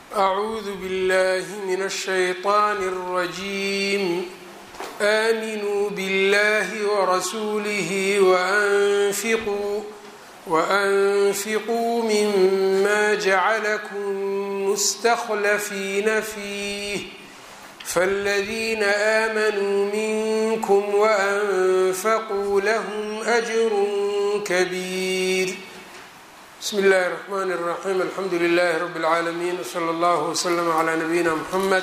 أعوذ بالله من الشيطان الرجيم آمنوا بالله ورسوله وأنفقوا وأنفقوا مما جعلكم مستخلفين فيه فالذين آمنوا منكم وأنفقوا لهم أجر كبير بسم الله الرحمن الرحيم الحمdu لله رب العاalمين وصلى الله وسلم على نبيina محمد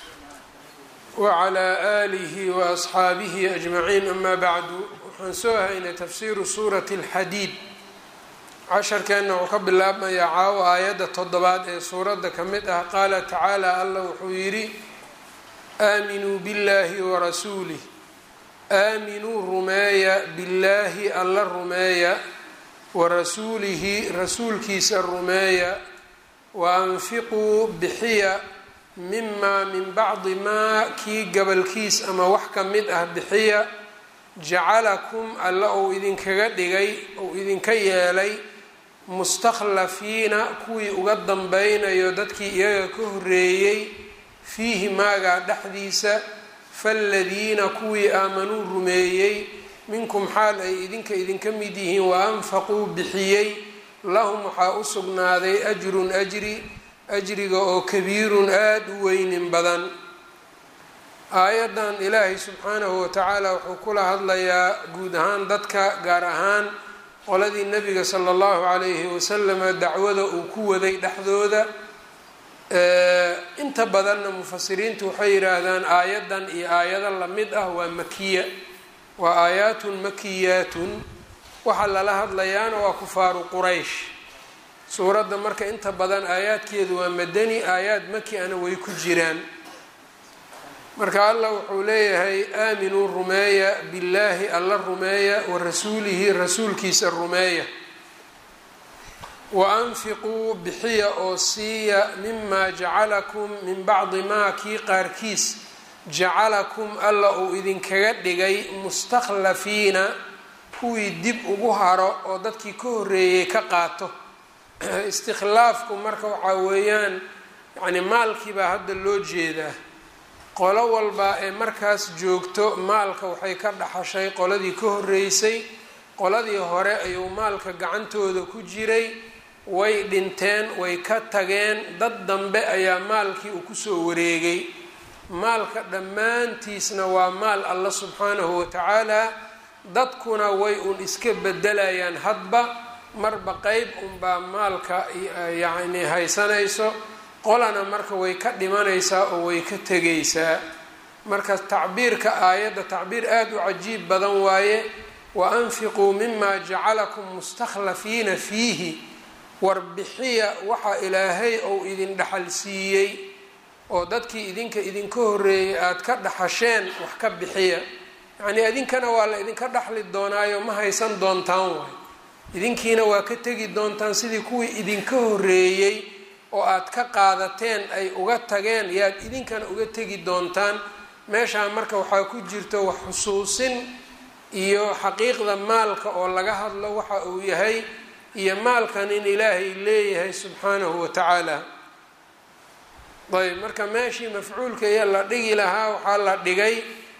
وعلى آله وأصxaabihi أجمعين أma bعd waxaan soo haynay tafsiru suuraة الxadiid casharkeenna wuxuu ka bilaabmayaa caawo aayadda toddobaad ee suuradda ka mid ah qaala tacaalى alla wuxuu yidhi aaminuu bاllahi وrasuulih aaminuu rumeeya billaahi alla rumeeya warasuulihi rasuulkiisa rumeeya wa anfiquu bixiya mimaa min bacdi maa kii gabalkiis ama wax ka mid ah bixiya jacalakum alla uu idinkaga dhigay uu idinka yeelay mustakhlafiina kuwii uga danbeynayo dadkii iyaga ka horeeyey fiihi maagaa dhexdiisa faaladiina kuwii aamanuu rumeeyey minkum xaal ay idinka idinka mid yihiin wa anfaquu bixiyey lahum waxaa u sugnaaday ajrun ajri ajriga oo kabiirun aada u weynin badan aayaddan ilaahay subxaanahu watacaala wuxuu kula hadlayaa guud ahaan dadka gaar ahaan qoladii nebiga sala allahu calayhi wasalama dacwada uu ku waday dhexdooda inta badanna mufasiriintu waxay yidhaahdaan aayaddan iyo aayado lamid ah waa makiya waa aayaatun makiyaatun waxaa lala hadlayaana waa kufaaru quraysh suuradda marka inta badan aayaadkeedu waa madani aayaad maki ana way ku jiraan marka allah wuxuu leeyahay aaminuu rumeeya billaahi alla rumeeya wa rasuulihi rasuulkiisa rumeeya wa anfiquu bixiya oo siiya mimaa jacalakum min bacdi maa kii qaarkiis jacalakum alla uu idinkaga dhigay mustakhlafiina kuwii dib ugu haro oo dadkii ka horreeyey ka qaato istikhlaafku marka waxaa weeyaan yacni maalkii baa hadda loo jeedaa qolo walba ee markaas joogto maalka waxay ka dhaxashay qoladii ka horreysay qoladii hore ayuu maalka gacantooda ku jiray way dhinteen way ka tageen dad dambe ayaa maalkii uu kusoo wareegay maalka dhammaantiisna waa maal alla subxaanahu watacaala dadkuna way un iska bedelayaan hadba marba qeyb unbaa maalka yacni haysanayso qolana marka way ka dhimanaysaa oo way ka tegaysaa marka tacbiirka aayadda tacbiir aada u cajiib badan waaye wa anfiquu mima jacalakum mustakhlafiina fiihi warbixiya waxa ilaahay ou idin dhaxal siiyey oo dadkii idinka idinka horreeyay aada ka dhaxasheen wax ka bixiya yacnii idinkana waa la idinka dhaxli doonaayo ma haysan doontaan waay idinkiina waa ka tegi doontaan sidii kuwii idinka horreeyey oo aada ka qaadateen ay uga tageen yaad idinkana uga tegi doontaan meeshaa marka waxaa ku jirto wax xusuusin iyo xaqiiqda maalka oo laga hadlo waxa uu yahay iyo maalkan in ilaahay leeyahay subxaanahu wa tacaala ayb marka meeshii mafcuulka iyo la dhigi lahaa waxaa la dhigay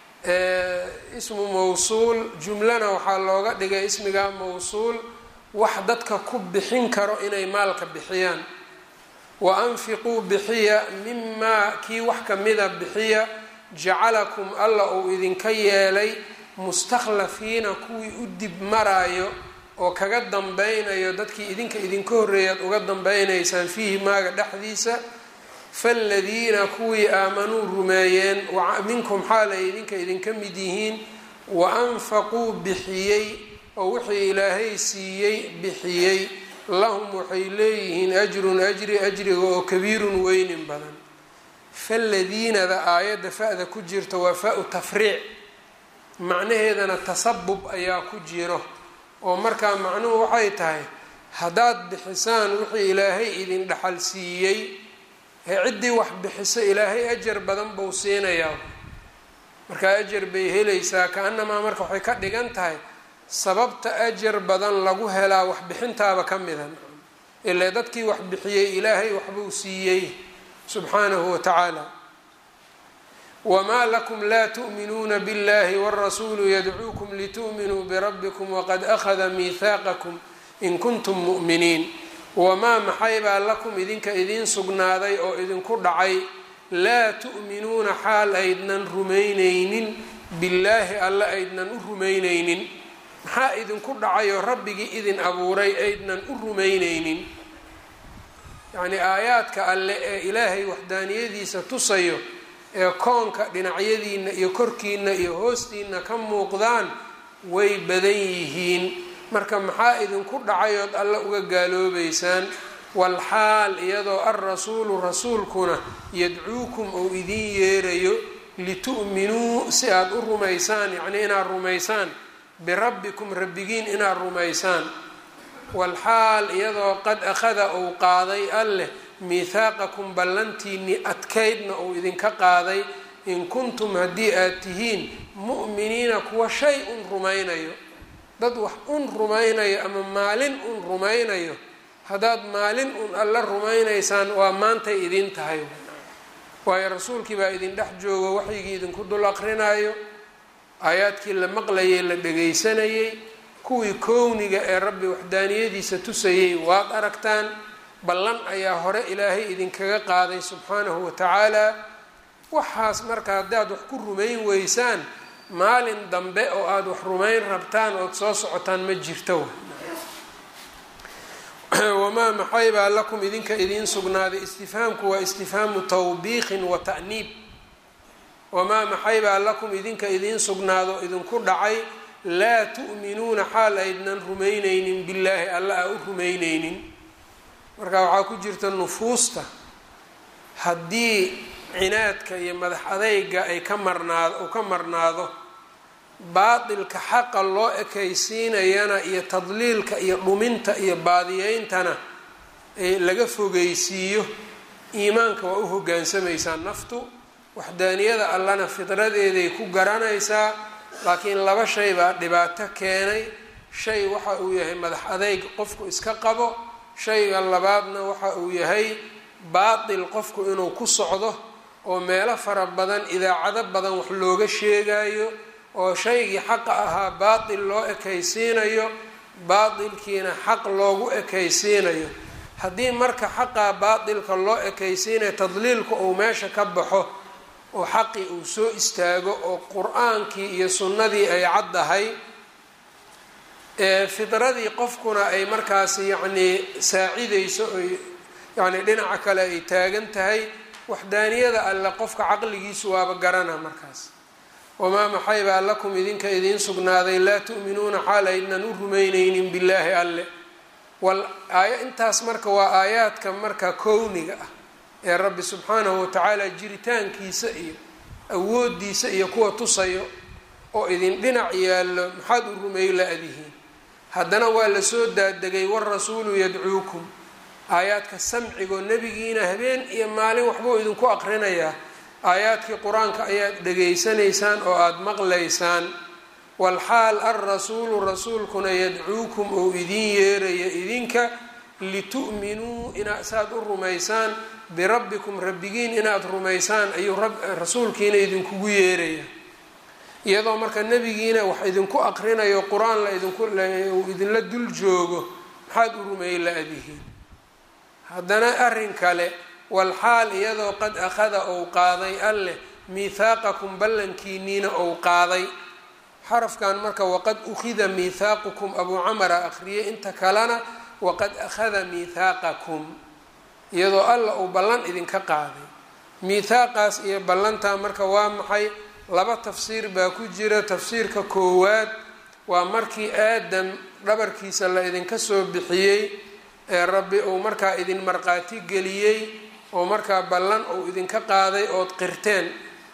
ismu mawsuul jumlana waxaa looga dhigay ismiga mawsuul wax dadka ku bixin karo inay maalka bixiyaan wa anfiquu bixiya mimaa kii wax kamida bixiya jacalakum alla uu idinka yeelay mustakhlafiina kuwii u dib maraayo oo kaga dambeynayo dadkii idinka idinka horreeyaad uga dambeynaysaan fiihi maaga dhexdiisa faaladiina kuwii aamanuu rumeeyeen minkum xaal ay idinka idinka mid yihiin wa anfaquu bixiyey oo wixii ilaahay siiyey bixiyey lahum waxay leeyihiin ajrun ajri ajriga oo kabiirun weynin badan faaladiinada aayadda fa-da ku jirta waa fa-u tafriic macnaheedana tasabub ayaa ku jiro oo markaa macnuhu waxay tahay haddaad bixisaan wixii ilaahay idin dhaxal siiyey ee ciddii wax bixiso ilaahay ajar badan buu siinayaa markaa ajar bay helaysaa ka-anamaa marka waxay ka dhigan tahay sababta ajar badan lagu helaa waxbixintaaba ka mida ile dadkii wax bixiyey ilaahay waxbuu siiyey subxaanahu wa tacaala wmaa lakum la tu'minuuna biاllahi wاrasuulu yadcuukum litu'minuu birabbikum waqad akhada miihaaqakum in kuntum mu'miniin wamaa maxaybaa lakum idinka idiin sugnaaday oo idinku dhacay laa tu'minuuna xaal aydnan rumaynaynin billaahi alle aydnan u rumaynaynin maxaa idinku dhacayoo rabbigii idin abuuray aydnan u rumaynaynin yacnii aayaadka alle ee ilaahay waxdaaniyadiisa tusayo ee koonka dhinacyadiina iyo korkiina iyo hoostiina ka muuqdaan way badan yihiin marka maxaa idinku dhacayood alle uga gaaloobaysaan walxaal iyadoo alrasuulu rasuulkuna yadcuukum ou idiin yeerayo litu'minuu si aad u rumaysaan yacnii inaad rumaysaan birabbikum rabbigiin inaad rumaysaan walxaal iyadoo qad akhada uu qaaday alleh miithaaqakum ballantiinii adkaydna uu idinka qaaday in kuntum haddii aad tihiin mu'miniina kuwa shay un rumaynayo dad wax un rumaynayo ama maalin un rumaynayo haddaad maalin un alla rumaynaysaan waa maantay idin tahay waayo rasuulkii baa idin dhex joogo waxyigii idinku dul aqrinayo aayaadkii la maqlayay la dhagaysanayay kuwii kowniga ee rabbi waxdaaniyadiisa tusayay waad aragtaan ballan ayaa hore ilaahay idinkaga qaaday subxaanahu wa tacaala waxaas marka haddaad wax ku rumayn weysaan maalin dambe oo aada wax rumayn rabtaan ood soo socotaan ma jirto wamaa maxaybaa lakum idinka idiin sugnaaday istifhaamku waa istifhaamu tawbiiqin wa ta'niib wamaa maxaybaa lakum idinka idiin sugnaado idinku dhacay laa tu'minuuna xaal aydnan rumaynaynin billaahi alla aa u rumaynaynin marka waxaa ku jirta nufuusta haddii cinaadka iyo madax adayga ay ka marnaado uu ka marnaado baatilka xaqa loo ekaysiinayana iyo tadliilka iyo dhuminta iyo baadiyeyntana laga fogeysiiyo iimaanka waa u hogaansamaysaa naftu waxdaaniyada allana fidradeeday ku garanaysaa laakiin laba shay baa dhibaato keenay shay waxa uu yahay madax adayg qofku iska qabo shayga labaadna waxa uu yahay baatil qofku inuu ku socdo oo meelo fara badan idaacado badan wax looga sheegayo oo shaygii xaqa ahaa baatil loo ekaysiinayo baatilkiina xaq loogu ekaysiinayo haddii marka xaqaa baatilka loo ekaysiinayo tadliilku uu meesha ka baxo oo xaqii uu soo istaago oo qur-aankii iyo sunnadii ay caddahay fidradii qofkuna ay markaas yacnii saacidayso oy yacni dhinaca kale ay taagan tahay waxdaaniyada alle qofka caqligiisu waaba garana markaas wamaa maxaybaa lakum idinka idiin sugnaaday laa tu'minuuna xaal aydnan u rumaynaynin billaahi alle wal aaya intaas marka waa aayaadka marka kowniga ah ee rabbi subxaanahu watacaala jiritaankiisa iyo awoodiisa iyo kuwa tusayo oo idin dhinac yaallo maxaad u rumey la-dihiin haddana waa lasoo daadegay warasuulu yadcuukum aayaadka samcigoo nebigiina habeen iyo maalin waxbuu idinku aqrinayaa aayaadkii qur-aanka ayaad dhegaysanaysaan oo aada maqlaysaan walxaal alrasuulu rasuulkuna yadcuukum ou idiin yeeraya idinka litu'minuu ina saad u rumaysaan birabbikum rabbigiin inaad rumaysaan ayuu rasuulkiina idinkugu yeeraya iyadoo marka nebigiina wax idinku aqrinayo qur-aan la idinku idinla dul joogo maxaad u rumey la-dihiin haddana arrin kale walxaal iyadoo qad akhada ou qaaday alleh miithaaqakum ballankiiniina ou qaaday xarafkan marka waqad ukhida miithaaqukum abuu camara akhriyay inta kalena waqad akhada miithaaqakum iyadoo alla uu ballan idinka qaaday miithaaqaas iyo ballantaa marka waa maxay laba tafsiir baa ku jira tafsiirka koowaad waa markii aadam dhabarkiisa la idinka soo bixiyey ee rabbi uu markaa idin markhaati geliyey oo markaa ballan uu idinka qaaday ood qirteen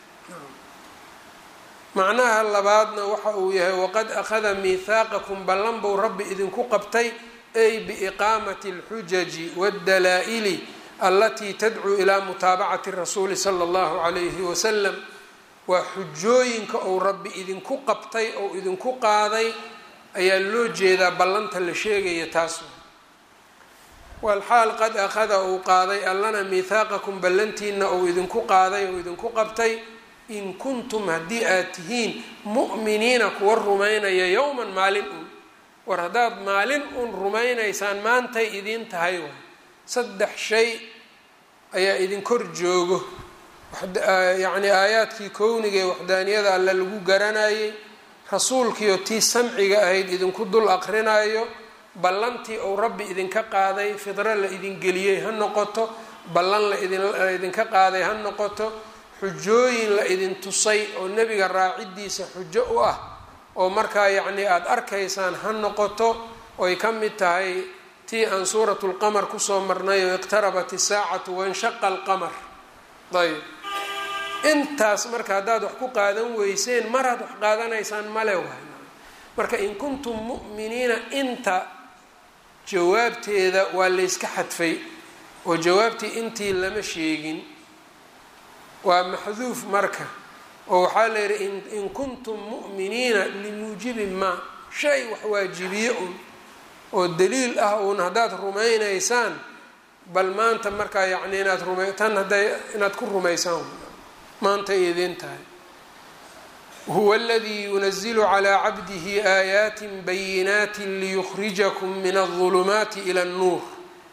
macnaha labaadna waxa uu yahay waqad akhada miithaaqakum ballan buu rabbi idinku qabtay ay biiqaamati alxujaji waddalaa-ili allatii tadcuu ilaa mutaabacati rasuuli sala allahu calayhi wasalam waa xujooyinka uu rabbi idinku qabtay oo idinku qaaday ayaa loo jeedaa ballanta la sheegaya taas walxaal qad akhada uu qaaday allana miithaaqakum ballantiina uu idinku qaaday uu idinku qabtay in kuntum haddii aad tihiin mu'miniina kuwa rumaynaya yowman maalin un war haddaad maalin un rumaynaysaan maantay idiin tahay waay saddex shay ayaa idin kor joogo yacni aayaadkii kowniga ee waxdaaniyada alle lagu garanayay rasuulkiioo tii samciga ahayd idinku dul aqrinayo ballantii uu rabbi idinka qaaday fidro la idin geliyey ha noqoto ballan la idinka qaaday ha noqoto xujooyin la idin tusay oo nebiga raaciddiisa xujo u ah oo markaa yacnii aada arkaysaan ha noqoto oy ka mid tahay tii aan suuratu lqamar kusoo marnay oo iqtarabat isaacatu wanshaqa alqamar ayb intaas marka haddaad wax ku qaadan weyseen maraad wax qaadanaysaan male waay marka in kuntum mu'miniina inta jawaabteeda waa layska xadfay oo jawaabtii intii lama sheegin waa maxduuf marka oo waxaa la yidhi in kuntum mu'miniina limuujibi maa shay wax waajibiye un oo daliil ah uun haddaad rumaynaysaan bal maanta markaa yacni inaad ruma tan hadday inaad ku rumaysaan maantay idiin tahay huwa aladii yunazilu calaa cabdihi aayaati bayinaati liyukhrijakum min aldulumaati ila annuur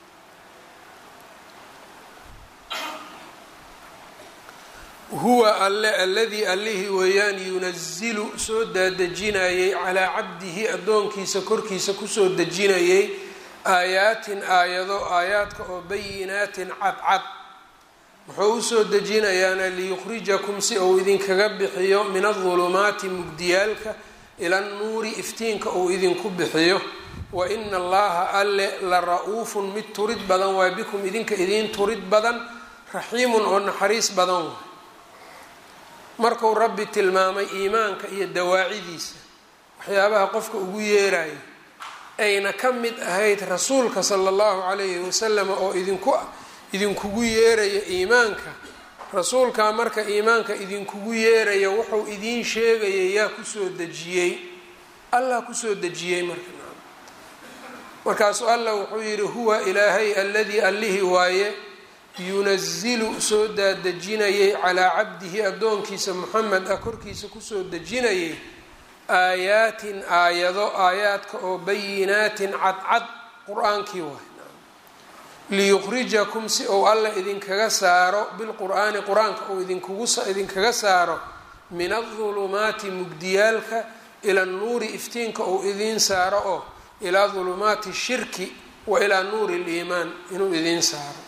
huwa alle alladii allihii weeyaan yunazilu soo daadejinayay calaa cabdihi addoonkiisa korkiisa kusoo dejinayay aayaatin aayado aayaadka oo bayinaatin cadcad wuxuu usoo dejinayaana liyukhrijakum si uu idinkaga bixiyo min adulumaati mugdiyaalka ila annuuri iftiinka uu idinku bixiyo wa ina allaha alle la ra-uufun mid turid badan waa bikum idinka idiin turid badan raxiimun oo naxariis badan waay markuu rabbi tilmaamay iimaanka iyo dawaacidiisa waxyaabaha qofka ugu yeerayo ayna ka mid ahayd rasuulka sala allahu calayhi wasalam oo idinku idinkugu yeeraya iimaanka rasuulkaa marka iimaanka idinkugu yeeraya wuxuu idiin sheegaya yaa kusoo dejiyey allah kusoo dejiyey marka markaasuu allah wuxuu yidhi huwa ilaahay alladii allihii waaye yunazilu soo daadejinayay calaa cabdihi addoonkiisa moxamed ah korkiisa kusoo dejinayay aayaatin aayado aayaadka oo bayinaatin cadcad qur-aankii waay liyukhrijakum si uu alla idinkaga saaro bilqur'aani qur-aanka uu idinkaga saaro min adulumaati mugdiyaalka ila nuuri iftiinka uu idiin saaro oo ilaa dulumaati shirki wa ilaa nuuri liimaan inuu idiin saaro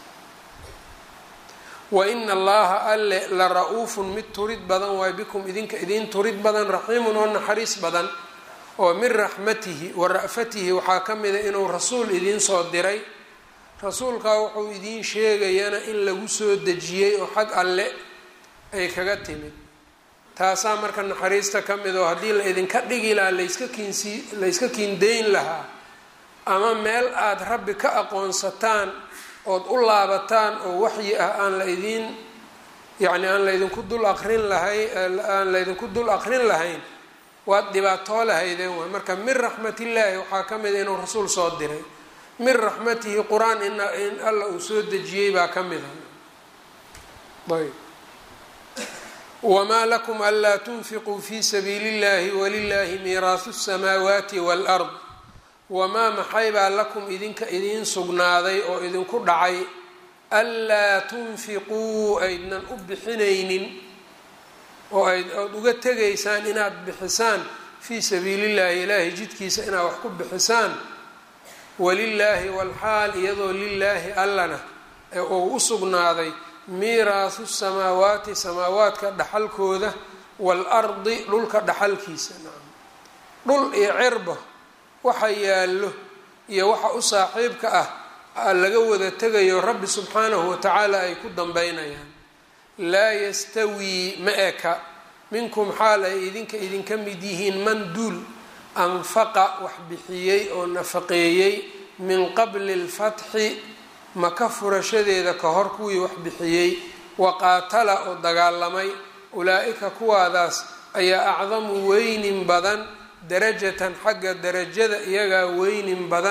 wa ina allaha alle la ra-uufun mid turid badan waay bikum idinka idiin turid badan raxiimun oo naxariis badan oo min raxmatihi wa ra'fatihi waxaa ka mida inuu rasuul idiin soo diray rasuulkaa wuxuu idiin sheegayana in lagu soo dejiyey oo xag alle ay kaga timid taasaa marka naxariista ka mid oo haddii la idinka dhigi lahaa layska kiinsi layska kiindayn lahaa ama meel aada rabbi ka aqoonsataan ood u laabataan oo waxyi ah aan la idiin yacni aan laydinku dul aqrin lahay aan laydinku dul aqrin lahayn waad dhibaatoo lahaydeen waay marka min raxmatillaahi waxaa ka mida inuu rasuul soo diray min raxmatihi qur-aan in in alla uu soo dejiyey baa ka mid a ayb wamaa lakum anlaa tunfiquu fi sabiili اllahi walilahi miiraasu الsamaawaati wاlard wamaa maxaybaa lakum idinka idiin sugnaaday oo idinku dhacay anlaa tunfiquu aydnan u bixinaynin oo ayd ood uga tegaysaan inaad bixisaan fii sabiili llahi ilaahay jidkiisa inaad wax ku bixisaan walilaahi walxaal iyadoo lilaahi allana ee uu u sugnaaday miiraasu samaawaati samaawaadka dhaxalkooda waalardi dhulka dhaxalkiisa nacam dhul iyo cirba waxa yaallo iyo waxa u saaxiibka ah laga wada tegayo rabbi subxaanahu watacaala ay ku dambeynayaan laa yastawii ma eka minkum xaal ay idinka idinka mid yihiin man duul anfaqa wax bixiyey oo nafaqeeyey min qabli lfatxi maka furashadeeda ka hor kuwii wax bixiyey wa qaatala oo dagaalamay ulaa-ika kuwaadaas ayaa acdamu weynin badan darajatan xagga darajada iyagaa weynin badan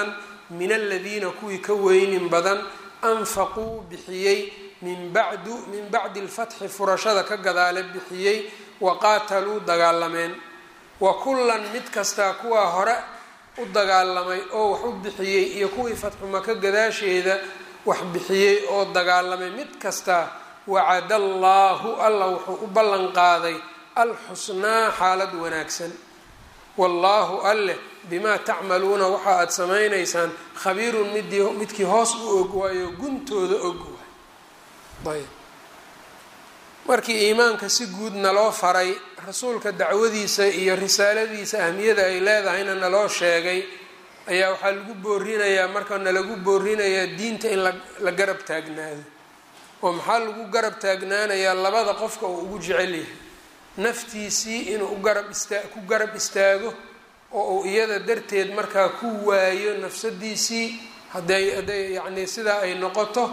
min aladiina kuwii ka weynin badan anfaquu bixiyey min bacdu min bacdi lfatxi furashada ka gadaale bixiyey wa qaataluu dagaalameen wa kullan mid kastaa kuwaa hore u dagaalamay oo wax u bixiyey iyo kuwii fatxu maka gadaasheeda wax bixiyey oo dagaalamay mid kastaa wacada allaahu alla wuxuu u ballan qaaday alxusnaa xaalad wanaagsan wallaahu alleh bimaa tacmaluuna waxa aada samaynaysaan khabiirun midii midkii hoos u og waayo guntooda og waay ayb markii iimaanka si guud naloo faray rasuulka dacwadiisa iyo risaaladiisa ahmiyada ay leedahayna naloo sheegay ayaa waxaa lagu boorinayaa marka nalagu boorinayaa diinta in la garab taagnaado oo maxaa lagu garab taagnaanayaa labada qofka uu ugu jecel yahay naftiisii inuu ugarab istaa ku garab istaago oo uu iyada darteed markaa ku waayo nafsadiisii haday hadday yacnii sidaa ay noqoto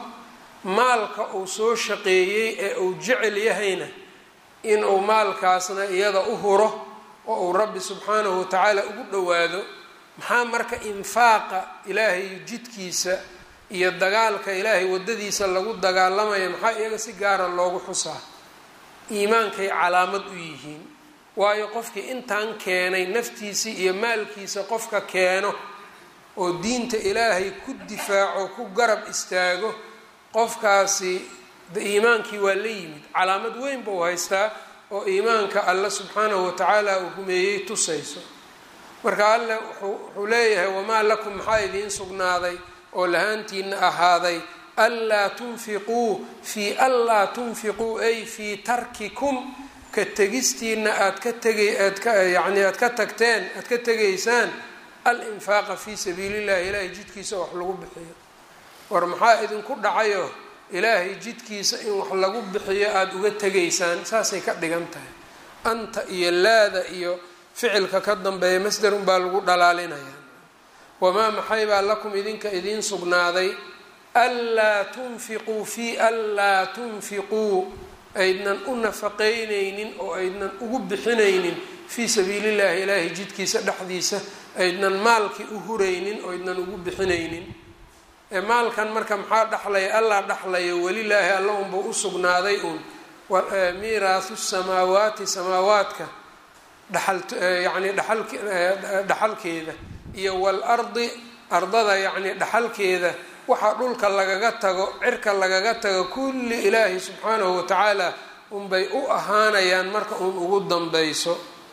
maalka uu soo shaqeeyey ee uu jecel yahayna inuu maalkaasna iyada u huro oo uu rabbi subxaanahu watacaala ugu dhowaado maxaa marka infaaqa ilaahay jidkiisa iyo dagaalka ilaahay waddadiisa lagu dagaalamaya maxaa iyaga si gaara loogu xusaa iimaankay calaamad u yihiin waayo qofkii intaan keenay naftiisii iyo maalkiisa qofka keeno oo diinta ilaahay ku difaaco ku garab istaago qofkaasi iimaankii waa la yimid calaamad weyn buu haystaa oo iimaanka alla subxaanahu watacaala uu rumeeyey tusayso marka alle wuxuu leeyahay wamaa lakum maxaa idiin sugnaaday oo lahaantiina ahaaday anlaa tunfiquu fii anlaa tunfiquu ay fii tarkikum ka tegistiina aad ka tegay aad ka yacni aad ka tagteen aad ka tegaysaan al-infaaqa fii sabiili llahi ilaahay jidkiisa wax lagu bixiyo war maxaa idinku dhacayo ilaahay jidkiisa in wax lagu bixiyo aada uga tegaysaan saasay ka dhigan tahay anta iyo laada iyo ficilka ka dambeeya masder unbaa lagu dhalaalinayaa wamaa maxay baa lakum idinka idiin sugnaaday anlaa tunfiquu fii anlaa tunfiquu aydnan u nafaqaynaynin oo aydnan ugu bixinaynin fii sabiili llahi ilaahay jidkiisa dhexdiisa aydnan maalkii u huraynin oo aydnan ugu bixinaynin ee maalkan marka maxaa dhexlaya allah dhexlaya welilaahi alla unba u sugnaaday uun miiraahu samaawaati samaawaadka dhaal yani dhaal dhaxalkeeda iyo waalardi ardada yacni dhaxalkeeda waxaa dhulka lagaga tago cirka lagaga tago kulli ilaahi subxaanahu watacaala unbay u ahaanayaan marka uun ugu danbeyso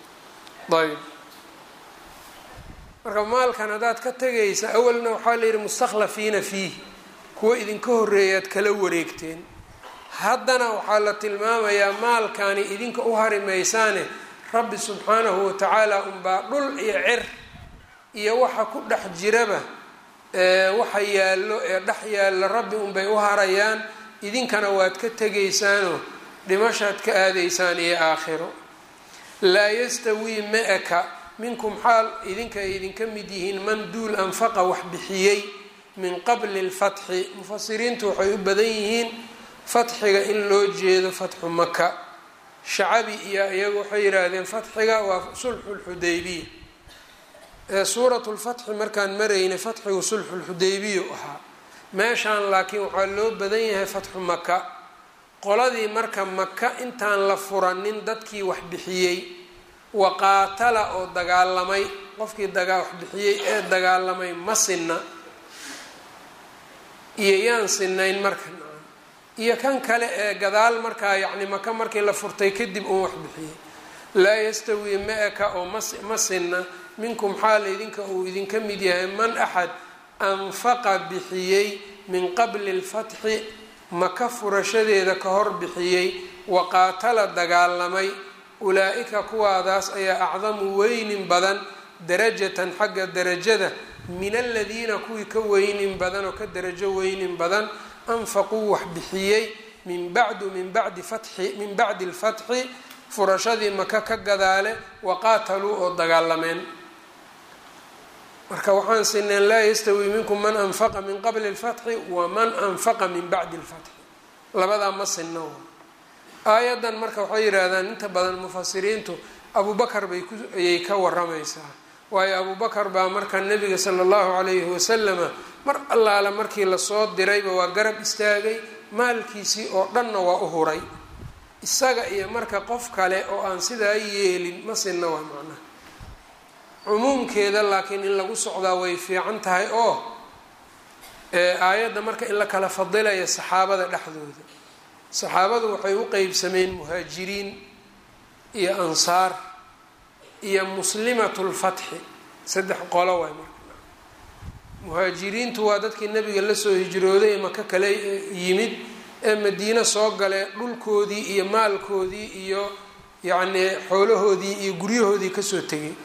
ayb marka maalkan haddaad ka tegaysa awalna waxaa la yidhi mustakhlafiina fiih kuwa idinka horreeyaad kala wareegteen haddana waxaa la tilmaamayaa maalkani idinka u hari maysaane rabbi subxaanahu watacaala unbaa dhul iyo cir iyo waxa ku dhex jiraba waxa yaallo ee dhex yaalla rabbi unbay u harayaan idinkana waad ka tegaysaanoo dhimashaad ka aadaysaan iyo aakhiro laa yastawii ma-aka minkum xaal idinka ay idinka mid yihiin man duul anfaqa wax bixiyey min qabli lfatxi mufasiriintu waxay u badan yihiin fatxiga in loo jeedo fatxu maka shacabi iyo iyagu waxay yidhaahdeen fatxiga waa sulxu lxudaybiya ee suuratu lfatxi markaan maraynay fatxigu sulxu lxudaybiyu ahaa meeshaan laakiin waxaa loo badan yahay fatxu maka qoladii marka maka intaan la furanin dadkii wax bixiyey waqaatala oo dagaalamay qofkii dagaa wax bixiyey ee dagaalamay ma sinna iyo yaan sinayn marka iyo kan kale ee gadaal markaa yacni maka markii la furtay kadib uun wax bixiyey laa yastawii ma-aka oo ma sinna minkum xaal idinka uu idinka mid yahay man axad anfaqa bixiyey min qabli lfatxi maka furashadeeda ka hor bixiyey waqaatala dagaalamay ulaa-ika kuwaadaas ayaa acdamu weynin badan darajatan xagga darajada min aladiina kuwii ka weynin badan oo ka darajo weynin badan anfaquu wax bixiyey min bacdu min bacdi fatxi min bacdi lfatxi furashadii maka ka gadaale waqaataluu oo dagaalameen marka waxaan sineen laa yastawii minkum man anfaqa min qabli lfatxi waman anfaqa min bacdi lfatxi labadaa ma sinno aayaddan marka waxay yidhaahdaan inta badan mufasiriintu abubakar bay ku ayay ka waramaysaa waayo abubakar baa markaa nebiga sala allahu calayhi wasalama mar allaala markii lasoo dirayba waa garab istaagay maalkiisii oo dhanna waa u huray isaga iyo marka qof kale oo aan sidaa yeelin ma sinna waa macnaha cumuumkeeda laakiin in lagu socdaa way fiican tahay oo aayadda marka in la kala fadilaya saxaabada dhexdooda saxaabadu waxay u qeybsameen muhaajiriin iyo ansaar iyo muslimatulfatxi saddex qolo waay marka muhaajiriintu waa dadkii nabiga lasoo hijrooday maka kale yimid ee madiine soo galee dhulkoodii iyo maalkoodii iyo yacnii xoolahoodii iyo guryahoodii kasoo tegay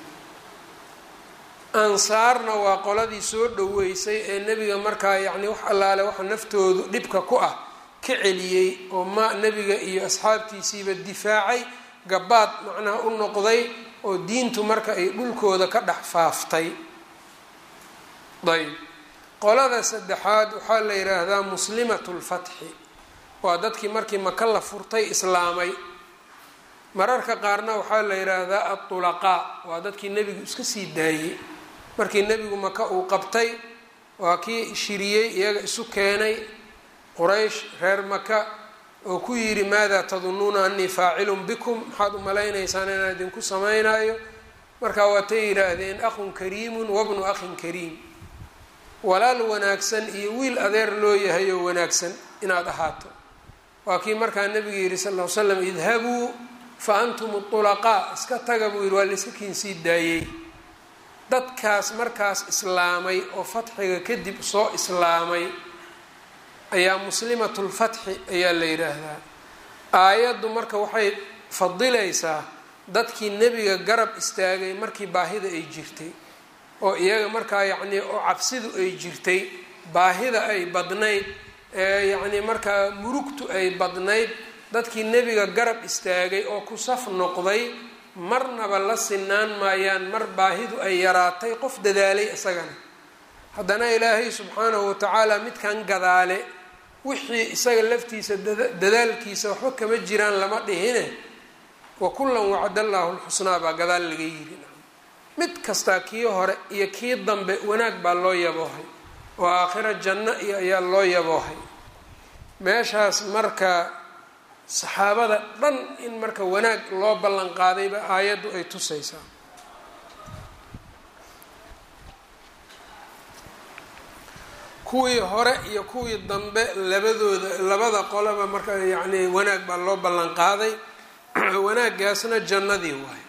ansaarna waa qoladii soo dhaweysay ee nebiga markaa yacni wax allaale waxa naftoodu dhibka ku ah ka celiyey oo ma nebiga iyo asxaabtiisiiba difaacay gabaad macnaha u noqday oo diintu marka ay dhulkooda ka dhex faaftay ayb qolada saddexaad waxaa la yidhaahdaa muslimatu lfatxi waa dadkii markii maka la furtay islaamay mararka qaarna waxaa la yidhaahdaa adulaqaa waa dadkii nebigu iska sii daayey markii nebigu maka uu qabtay waa kii shiriyey iyaga isu keenay quraysh reer maka oo ku yidhi maada tadunuuna anii faacilun bikum maxaad u malaynaysaan inaan idinku samaynayo markaa waatay yidhaahdeen akhun kariimun wabnu akhin kariim walaal wanaagsan iyo wiil adeer loo yahay oo wanaagsan inaad ahaato waa kii markaa nabiga yidhi sal l slam idhabuu fa antum ulaqaa iska taga buu yidhi waa layska kiinsii daayey dadkaas markaas islaamay oo fatxiga kadib soo islaamay ayaa muslimatulfatxi ayaa la yidhaahdaa aayaddu marka waxay fadilaysaa dadkii nebiga garab istaagay markii baahida ay jirtay oo iyaga markaa yacnii oo cabsidu ay jirtay baahida ay badnayd ee yacnii markaa murugtu ay badnayd dadkii nebiga garab istaagay oo ku saf noqday marnaba la sinaan maayaan mar baahidu ay yaraatay qof dadaalay isagana haddana ilaahay subxaanahu watacaala midkan gadaale wixii isaga laftiisa dadaalkiisa waxba kama jiraan lama dhihine wa kullan wacd allaahu lxusnaa baa gadaal laga yiri mid kastaa kii hore iyo kii dambe wanaag baa loo yaboohay oo aakhira janno iyo ayaa loo yaboohay meeshaas marka saxaabada dhan in marka wanaag loo ballan qaadayba aayaddu ay tusaysaa kuwii hore iyo kuwii dambe labadooda labada qolaba marka yacni wanaag baa loo ballan qaaday wanaaggaasna jannadii waay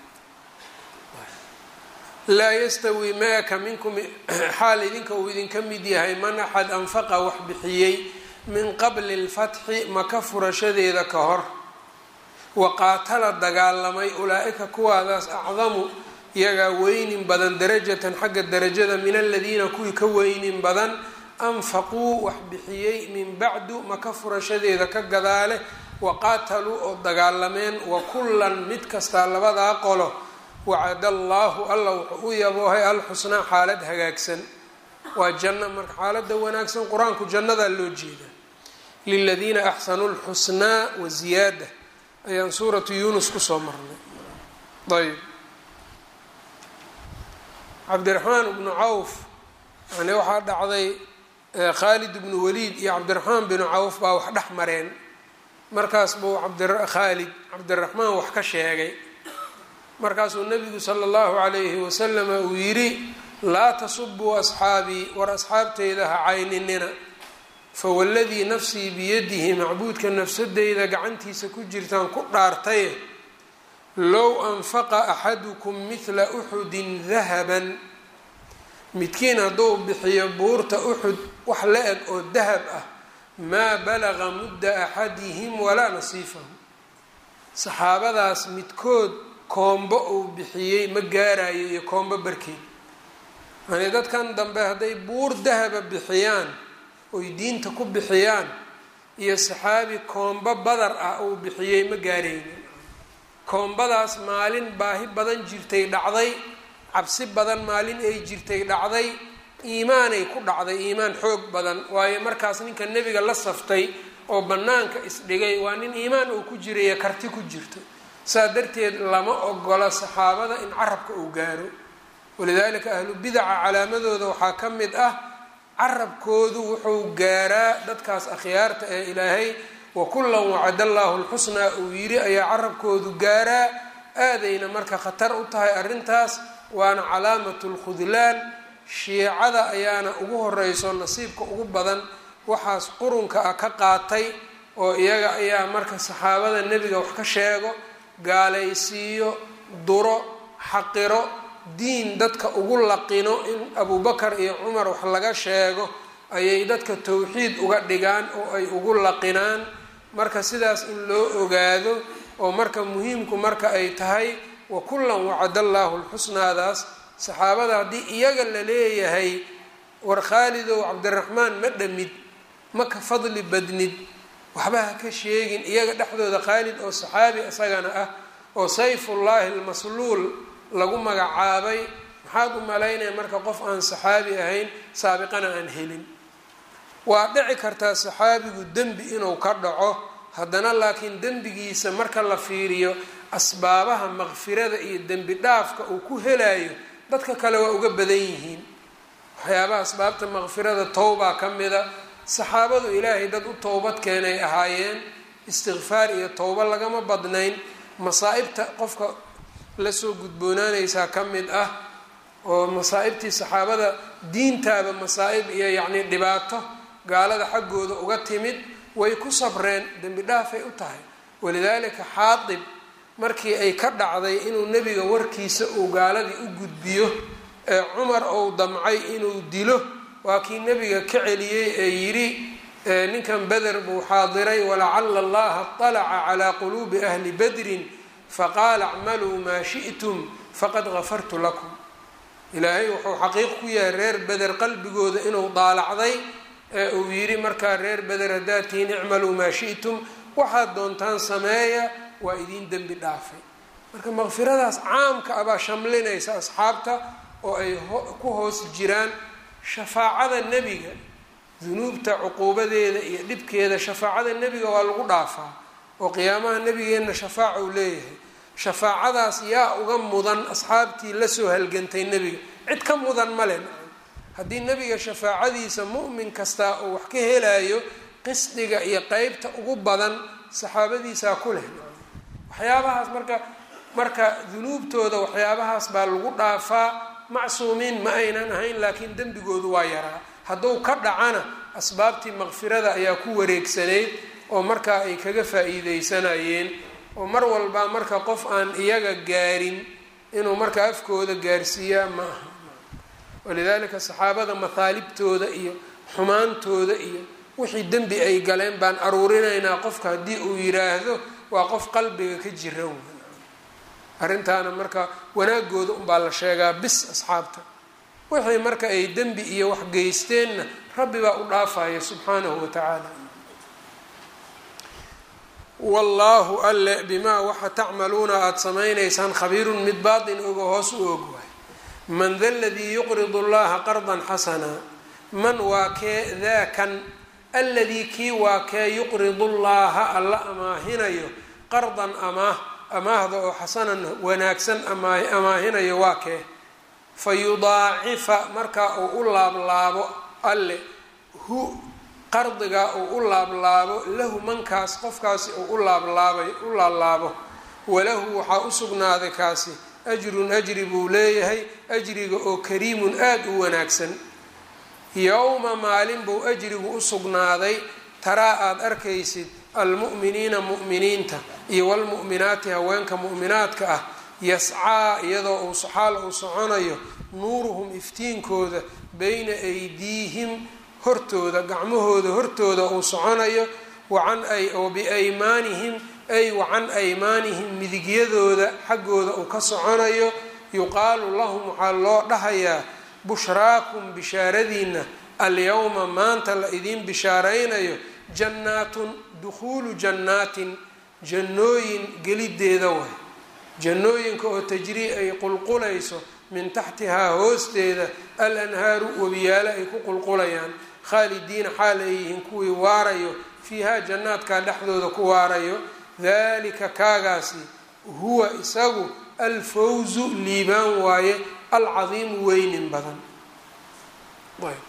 laa yastawi maaka minkum xaal idinka uu idinka mid yahay man axad anfaqa wax bixiyey min qabli lfatxi maka furashadeeda ka hor wa qaatala dagaalamay ulaa-ika kuwaadaas acdamu iyagaa weynin badan darajatan xagga darajada min aladiina kuwii ka weynin badan anfaquu wax bixiyey min bacdu maka furashadeeda ka gadaale wa qaataluu oo dagaalameen wa kullan mid kastaa labadaa qolo wacada allaahu alla wuxuu u yaboohay alxusnaa xaalad hagaagsan waa janno marka xaaladda wanaagsan qur-aanku jannadaa loo jeedaa liladiina axsanuu lxusnaa wa ziyaada ayaan suuratu yuunus kusoo marnay ayb cabdiraxmaan ibnu cawf yani waxaa dhacday khaalid ibnu waliid iyo cabdiraxmaan binu cawf baa wax dhex mareen markaas buu abdkhaalid cabdiraxmaan wax ka sheegay markaasuu nabigu sala allahu calayhi wasalama uu yidhi laa tasubuu asxaabii war asxaabteyda ha cayninina fawaladii nafsii biyadihi macbuudka nafsadeyda gacantiisa ku jirtaan ku dhaartaye low anfaqa axadukum midla uxudin dahaban midkiin hadduu bixiyo buurta uxud wax la eg oo dahab ah maa balaga mudda axadihim walaa nasiifahu saxaabadaas midkood koombo uu bixiyey ma gaarayo iyo koombo barkeed yani dadkan dambe hadday buur dahaba bixiyaan oy diinta ku bixiyaan iyo saxaabi koombo badar ah uu bixiyey ma gaaraynin koombadaas maalin baahi badan jirtay dhacday cabsi badan maalin ay jirtay dhacday iimaanay ku dhacday iimaan xoog badan waayo markaas ninka nebiga la saftay oo bannaanka isdhigay waa nin iimaan uu ku jirayo karti ku jirto saa darteed lama ogola saxaabada in carabka uu gaaro walidaalika ahlu bidaca calaamadooda waxaa ka mid ah carabkoodu wuxuu gaaraa dadkaas akhyaarta ee ilaahay wa kullan wacada allaahu lxusnaa uu yidhi ayaa carabkoodu gaaraa aadayna marka khatar u tahay arrintaas waana calaamatu lkhudlaan shiicada ayaana ugu horeyso nasiibka ugu badan waxaas qurunka ah ka qaatay oo iyaga ayaa marka saxaabada nebiga wax ka sheego gaalaysiiyo duro xaqiro diin dadka ugu laqino in abubakar iyo cumar wax laga sheego ayay dadka towxiid uga dhigaan oo ay ugu laqinaan marka sidaas in loo ogaado oo marka muhiimku marka ay tahay wa kullan wacada allaahu lxusnaadaas saxaabada haddii iyaga la leeyahay war khaalidow cabdiraxmaan ma dhamid ma ka fadli badnid waxba ha ka sheegin iyaga dhexdooda khaalid oo saxaabi isagana ah oo sayfullaahi almasluul lagu magacaabay maxaad u malaynaya marka qof aan saxaabi ahayn saabiqana aan helin waa dhici kartaa saxaabigu dembi inuu ka dhaco haddana laakiin dembigiisa marka la fiiriyo asbaabaha maqfirada iyo dembi dhaafka uu ku helayo dadka kale waa uga badan yihiin waxyaabaha asbaabta maqfirada towbaa ka mida saxaabadu ilaahay dad u towbad keenay ahaayeen istikfaar iyo towbo lagama badnayn masaa-ibta qofka lasoo gudboonaanaysaa ka mid ah oo masaa-ibtii saxaabada diintaaba masaa-ib iyo yacnii dhibaato gaalada xaggooda uga timid way ku sabreen dembi dhaafay u tahay walidaalika xaadib markii ay ka dhacday inuu nebiga warkiisa uu gaaladii u gudbiyo ee cumar ou damcay inuu dilo waa kii nebiga ka celiyey ee yidhi ninkan beder buu xaadiray walacala allaha طalaca calaa quluubi ahli badrin faqaala acmaluu maa shi'tum faqad gafartu lakum ilaahay wuxuu xaqiiq ku yahay reer beder qalbigooda inuu daalacday ee uu yidhi markaa reer beder haddaad tihiin icmaluu maa shi'tum waxaad doontaan sameeya waa idiin dembi dhaafay marka maqfiradaas caamka abaa shamlinaysa asxaabta oo ay ku hoos jiraan shafaacada nebiga dunuubta cuquubadeeda iyo dhibkeeda shafaacada nebiga waa lagu dhaafaa oo qiyaamaha nebigeenna shafaaca uu leeyahay shafaacadaas yaa uga mudan asxaabtii lasoo halgantay nebiga cid ka mudan male haddii nebiga shafaacadiisa mu'min kastaa uu wax ka helayo qisdiga iyo qeybta ugu badan saxaabadiisaa ku leh waxyaabahaas marka marka dunuubtooda waxyaabahaas baa lagu dhaafaa macsuumiin ma aynan ahayn laakiin dembigoodu waa yaraa hadduu ka dhacana asbaabtii maqfirada ayaa ku wareegsanayd oo markaa ay kaga faa-iideysanayeen oo mar walba marka qof aan iyaga gaarin inuu marka afkooda gaarsiiyaa ma aha walidaalika saxaabada mahaalibtooda iyo xumaantooda iyo wixii dembi ay galeen baan aruurinaynaa qofka haddii uu yiraahdo waa qof qalbiga ka jira w arrintaana marka wanaagooda unbaa la sheegaa bis asxaabta wixii marka ay dembi iyo wax geysteenna rabbi baa u dhaafaya subxaanahu wa tacaala wallaahu alle bimaa waxa tacmaluuna aada samaynaysaan khabiirun mid baatin ogo hoos u og waay man da ladii yuqridu llaha qardan xasanaa man waa kee daakan alladii kii waa kee yuqridu llaha alla amaahinayo qardan amaah amaahda oo xasanan wanaagsan amaahinayo waa kee fa yudaacifa markaa uu u laablaabo alle hu qardigaa uu u laablaabo lahu mankaas qofkaasi uu u laablaabay u laablaabo walahu waxaa u sugnaaday kaasi ajrun ajri buu leeyahay ajriga oo kariimun aada u wanaagsan yowma maalin buu ajrigu u sugnaaday taraa aada arkaysid almu'miniina mu'miniinta iyo walmu'minaati haweenka mu'minaadka ah yascaa iyadoo uu xaal uu soconayo nuuruhum iftiinkooda bayna aydiihim hortooda gacmahooda hortooda uu soconayo wacan oo biaymaanihim ay wacan aymaanihim midigyadooda xaggooda uu ka soconayo yuqaalu lahum waxaa loo dhahayaa bushraakum bishaaradiina alyowma maanta la idiin bishaaraynayo jannaatun dukhuulu jannaatin jannooyin gelideeda waay jannooyinka oo tajrii ay qulqulayso min taxtihaa hoosteeda al anhaaru webiyaalo ay ku qulqulayaan khaalidiina xaal ay yihiin kuwii waarayo fiihaa jannaadkaa dhexdooda ku waarayo dalika kaagaasi huwa isagu alfawzu liibaan waaye alcadiimu weynin badan ayb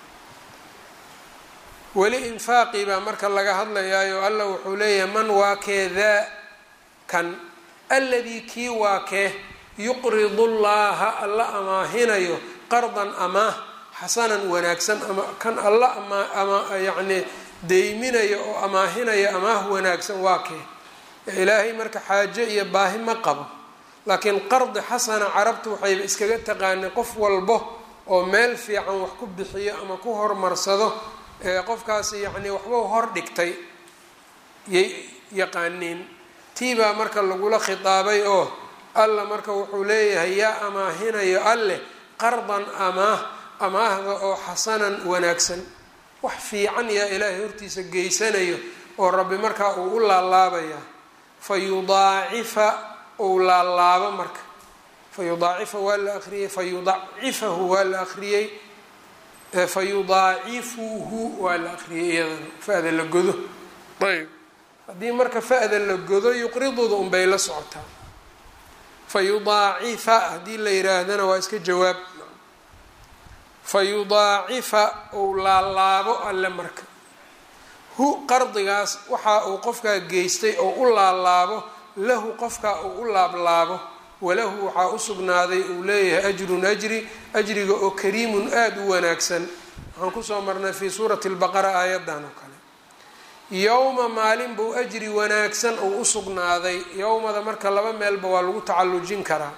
weli infaaqii baa marka laga hadlayaayo alla wuxuu leeyahay man waa kee daa kan alladii kii waa kee yuqridu llaha alla amaahinayo qardan amaah xasanan wanaagsan ama kan alla ama ama yacnii deyminayo oo amaahinaya amaah wanaagsan waa kee ilaahay marka xaajo iyo baahi ma qabo laakiin qardi xasana carabtu waxayba iskaga taqaanay qof walbo oo meel fiican wax ku bixiyo ama ku horumarsado ee qofkaasi yacnii waxbau hor dhigtay yay yaqaaniin tii baa marka lagula khitaabay oo alla marka wuxuu leeyahay yaa amaahinayo alleh qardan amaah amaahda oo xasanan wanaagsan wax fiican yaa ilaahay hortiisa geysanayo oo rabbi markaa uu u laalaabayaa fa yudaacifa uu laalaabo marka fa yudaacifa waa la akriyey fa yudacifahu waa la akriyey fa yudaacifuhu waa la akriyey iyadana fa-da la godo ayb haddii marka fa-da la godo yuqriduda unbay la socotaa fa yudaacifa haddii la yiraahdana waa iska jawaab fa yudaacifa uu laalaabo alle marka hu qardigaas waxa uu qofkaa geystay oo u laalaabo lahu qofkaa uu u laablaabo walahu waxaa u sugnaaday uu leeyahay ajrun ajri ajriga oo kariimun aada u wanaagsan waxaan kusoo marnay fii suurati lbaqara aayadan oo kale yowma maalin buu ajri wanaagsan uu u sugnaaday yowmada marka laba meelba waa lagu tacallujin karaa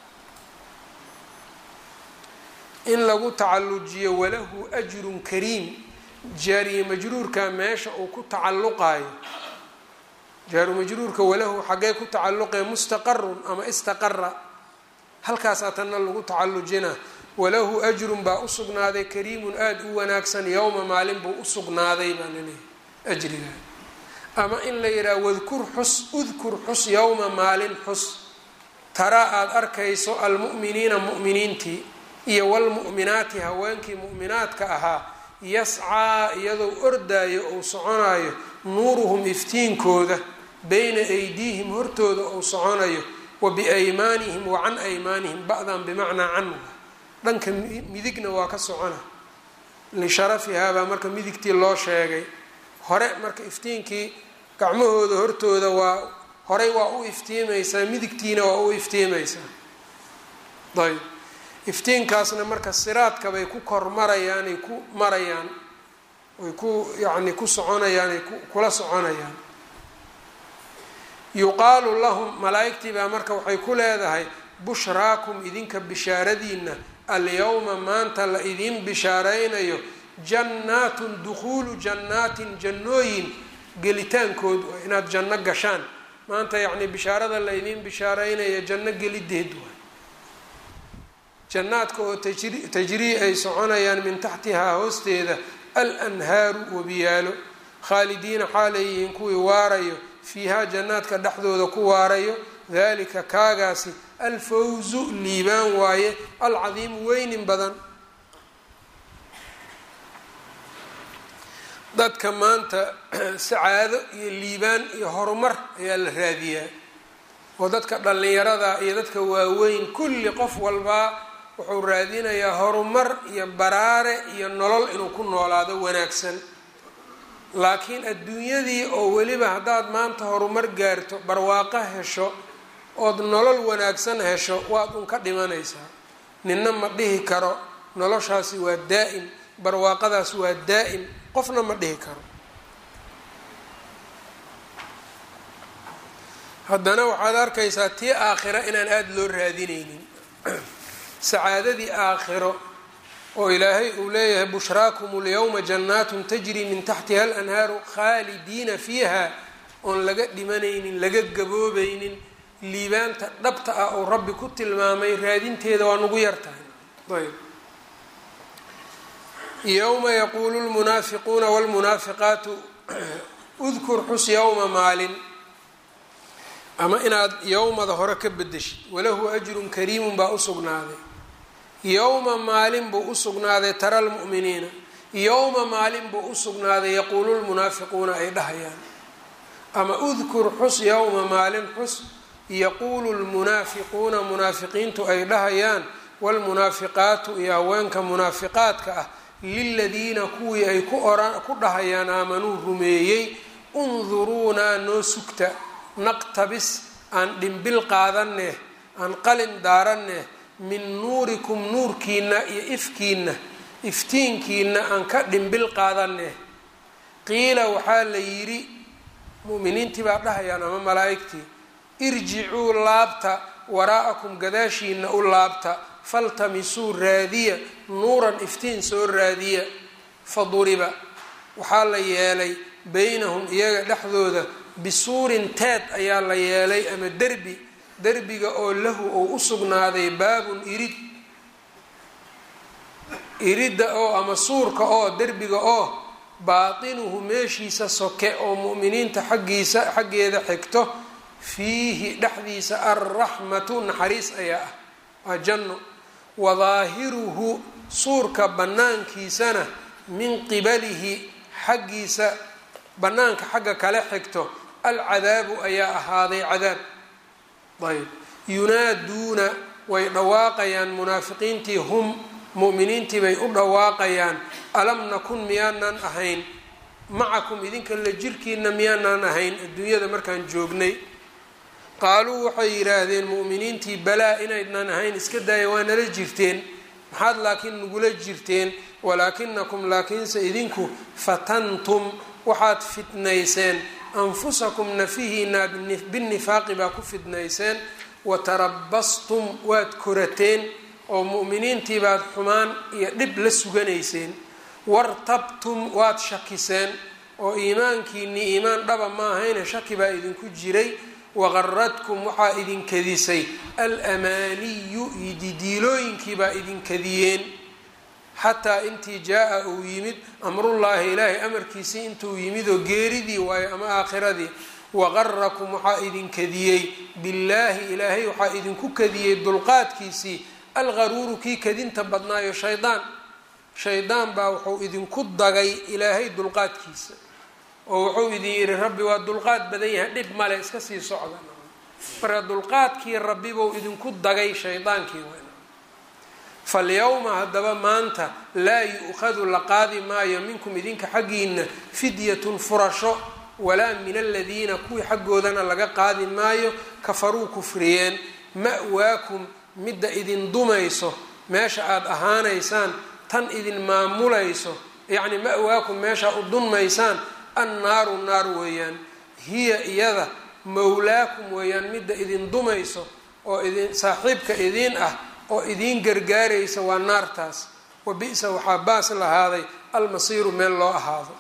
in lagu tacallujiyo walahu ajrun kariim jaariye majruurka meesha uu ku tacalluqaayo jaaru majruurka walahu xaggee ku tacalluqee mustaqarun ama istaqara halkaasaa tanna lagu tacallujina walahu ajrun baa usugnaaday kariimun aada u wanaagsan yowma maalin buu usugnaaday baa laleeyahay ajriga ama in la yidhaha wadkur xus udkur xus yowma maalin xus taraa aada arkayso almu'miniina mu'miniintii iyo walmu'minaati haweenkii mu'minaadka ahaa yascaa iyadoo ordaayo ou soconayo nuuruhum iftiinkooda bayna aydiihim hortooda ou soconayo wa biaymaanihim wa can aymaanihim ba-dan bimacnaa canwa dhanka midigna waa ka socona lisharafihaa baa marka midigtii loo sheegay hore marka iftiinkii gacmahooda hortooda waa horey waa u iftiimaysaa midigtiina waa u iftiimaysaa ayb iftiinkaasna marka siraadka bay ku kor marayaan ay ku marayaan ay ku yacni ku soconayaan ay kula soconayaan yuqaalu lahum malaa-igtii baa marka waxay ku leedahay bushraakum idinka bishaaradiina alyowma maanta la idiin bishaaraynayo jannaatun dukhuulu jannaatin jannooyin gelitaankood waa inaad janno gashaan maanta yacni bishaarada la idiin bishaaraynaya janno gelideed waay jannaadka oo tajri tajrii ay soconayaan min taxtihaa hoosteeda al anhaaru wabiyaalo khaalidiina xaaleyihiin kuwii waarayo fiihaa jannaadka dhexdooda ku waarayo dalika kaagaasi alfawzu liibaan waaye alcadiimu weynin badan dadka maanta sacaado iyo liibaan iyo horumar ayaa la raadiyaa oo dadka dhallinyarada iyo dadka waaweyn kulli qof walbaa wuxuu raadinayaa horumar iyo baraare iyo nolol inuu ku noolaado wanaagsan laakiin adduunyadii oo weliba haddaad maanta horumar gaarto barwaaqo hesho ood nolol wanaagsan hesho waad un ka dhimanaysaa ninna ma dhihi karo noloshaasi waa daa-im barwaaqadaas waa daa-im qofna ma dhihi karo haddana waxaad arkaysaa tii aakhira inaan aada loo raadinaynin sacaadadii aakhiro oo ilaahay uu leeyahay bushraakum اlyowma jannaatun tajri min taxtiha alanhaaru khaalidiina fiiha oon laga dhimanaynin laga gaboobaynin liibaanta dhabta ah oo rabbi ku tilmaamay raadinteeda waa nagu yar tahay ayb yowma yaquulu lmunaafiquuna wاlmunaafiqaatu udkur xus yowma maalin ama inaad yowmada hore ka bedeshid walahu ajrun kariimun baa usugnaaday yowma maalin buu usugnaaday tara lmu'miniina yowma maalin buu usugnaaday yaquulu lmunaafiquuna ay dhahayaan ama udkur xus yowma maalin xus yaquulu lmunaafiquuna munaafiqiintu ay dhahayaan waalmunaafiqaatu iyo haweenka munaafiqaadka ah liladiina kuwii ay ku oran ku dhahayaan aamanuu rumeeyey unduruunaa noo sugta naqtabis aan dhimbil qaadaneh aan qalin daaraneh min nuurikum nuurkiina iyo ifkiina iftiinkiina aan ka dhimbil qaadaneh qiila waxaa la yidhi mu'miniintii baa dhahayaan ama malaa'igtii irjicuu laabta waraa'akum gadaashiina u laabta faltamisuu raadiya nuuran iftiin soo raadiya faduriba waxaa la yeelay beynahum iyaga dhexdooda bisuurin teed ayaa la yeelay ama derbi derbiga oo lahu ou u sugnaaday baabun irid iridda oo ama suurka oo derbiga oo baatinuhu meeshiisa soke oo mu'miniinta xaggiisa xaggeeda xigto fiihi dhexdiisa alraxmatu naxariis ayaa ah waa janno wadaahiruhu suurka bannaankiisana min qibalihi xaggiisa bannaanka xagga kale xigto alcadaabu ayaa ahaaday cadaab ayb yunaaduuna way dhawaaqayaan munaafiqiintii hum mu'miniintii bay u dhawaaqayaan alam nakun miyaanan ahayn macakum idinka la jirkiina miyaanan ahayn adduunyada markaan joognay qaaluu waxay yidhaahdeen mu'miniintii balaa inaydnan ahayn iska daaya waa nala jirteen maxaad laakiin nagula jirteen walaakinakum laakiinse idinku fatantum waxaad fitnayseen anfusakum nafihiina binnifaaqi baa ku fidnayseen watarabastum waad korateen oo mu'miniintii baad xumaan iyo dhib la suganayseen wartabtum waad shakiseen oo iimaankiinii iimaan dhaba ma ahayne shaki baa idinku jiray waqaradkum waxaa idinkadisay alamaaniyu didiilooyinkii baa idinkadiyeen xataa intii jaa-a uu yimid amrullaahi ilaahay amarkiisii intuu yimid oo geeridii waayo ama aakhiradii waqarakum waxaa idinkadiyey billaahi ilaahay waxaa idinku kadiyey dulqaadkiisii algaruuru kii kadinta badnaayo shaydaan shaydaan baa wuxuu idinku dagay ilaahay dulqaadkiisa oo wuxuu idin yidhi rabbi waa dulqaad badan yahay dhib male iska sii socda marka dulqaadkii rabbi buu idinku dagay shaydaankii falyawma haddaba maanta laa yu-khadu la qaadi maayo minkum idinka xaggiina fidyatun furasho walaa min aladiina kuwii xaggoodana laga qaadi maayo kafaruu kufriyeen ma'waakum midda idin dumayso meesha aada ahaanaysaan tan idin maamulayso yacni ma'waakum meesha u dunmaysaan annaaru naar weeyaan hiya iyada mawlaakum weeyaan midda idin dumayso oo idin saaxiibka idiin ah oo idiin gargaaraysa waa naartaas wa bi-sa waxaa baas lahaaday almasiiru meel loo ahaado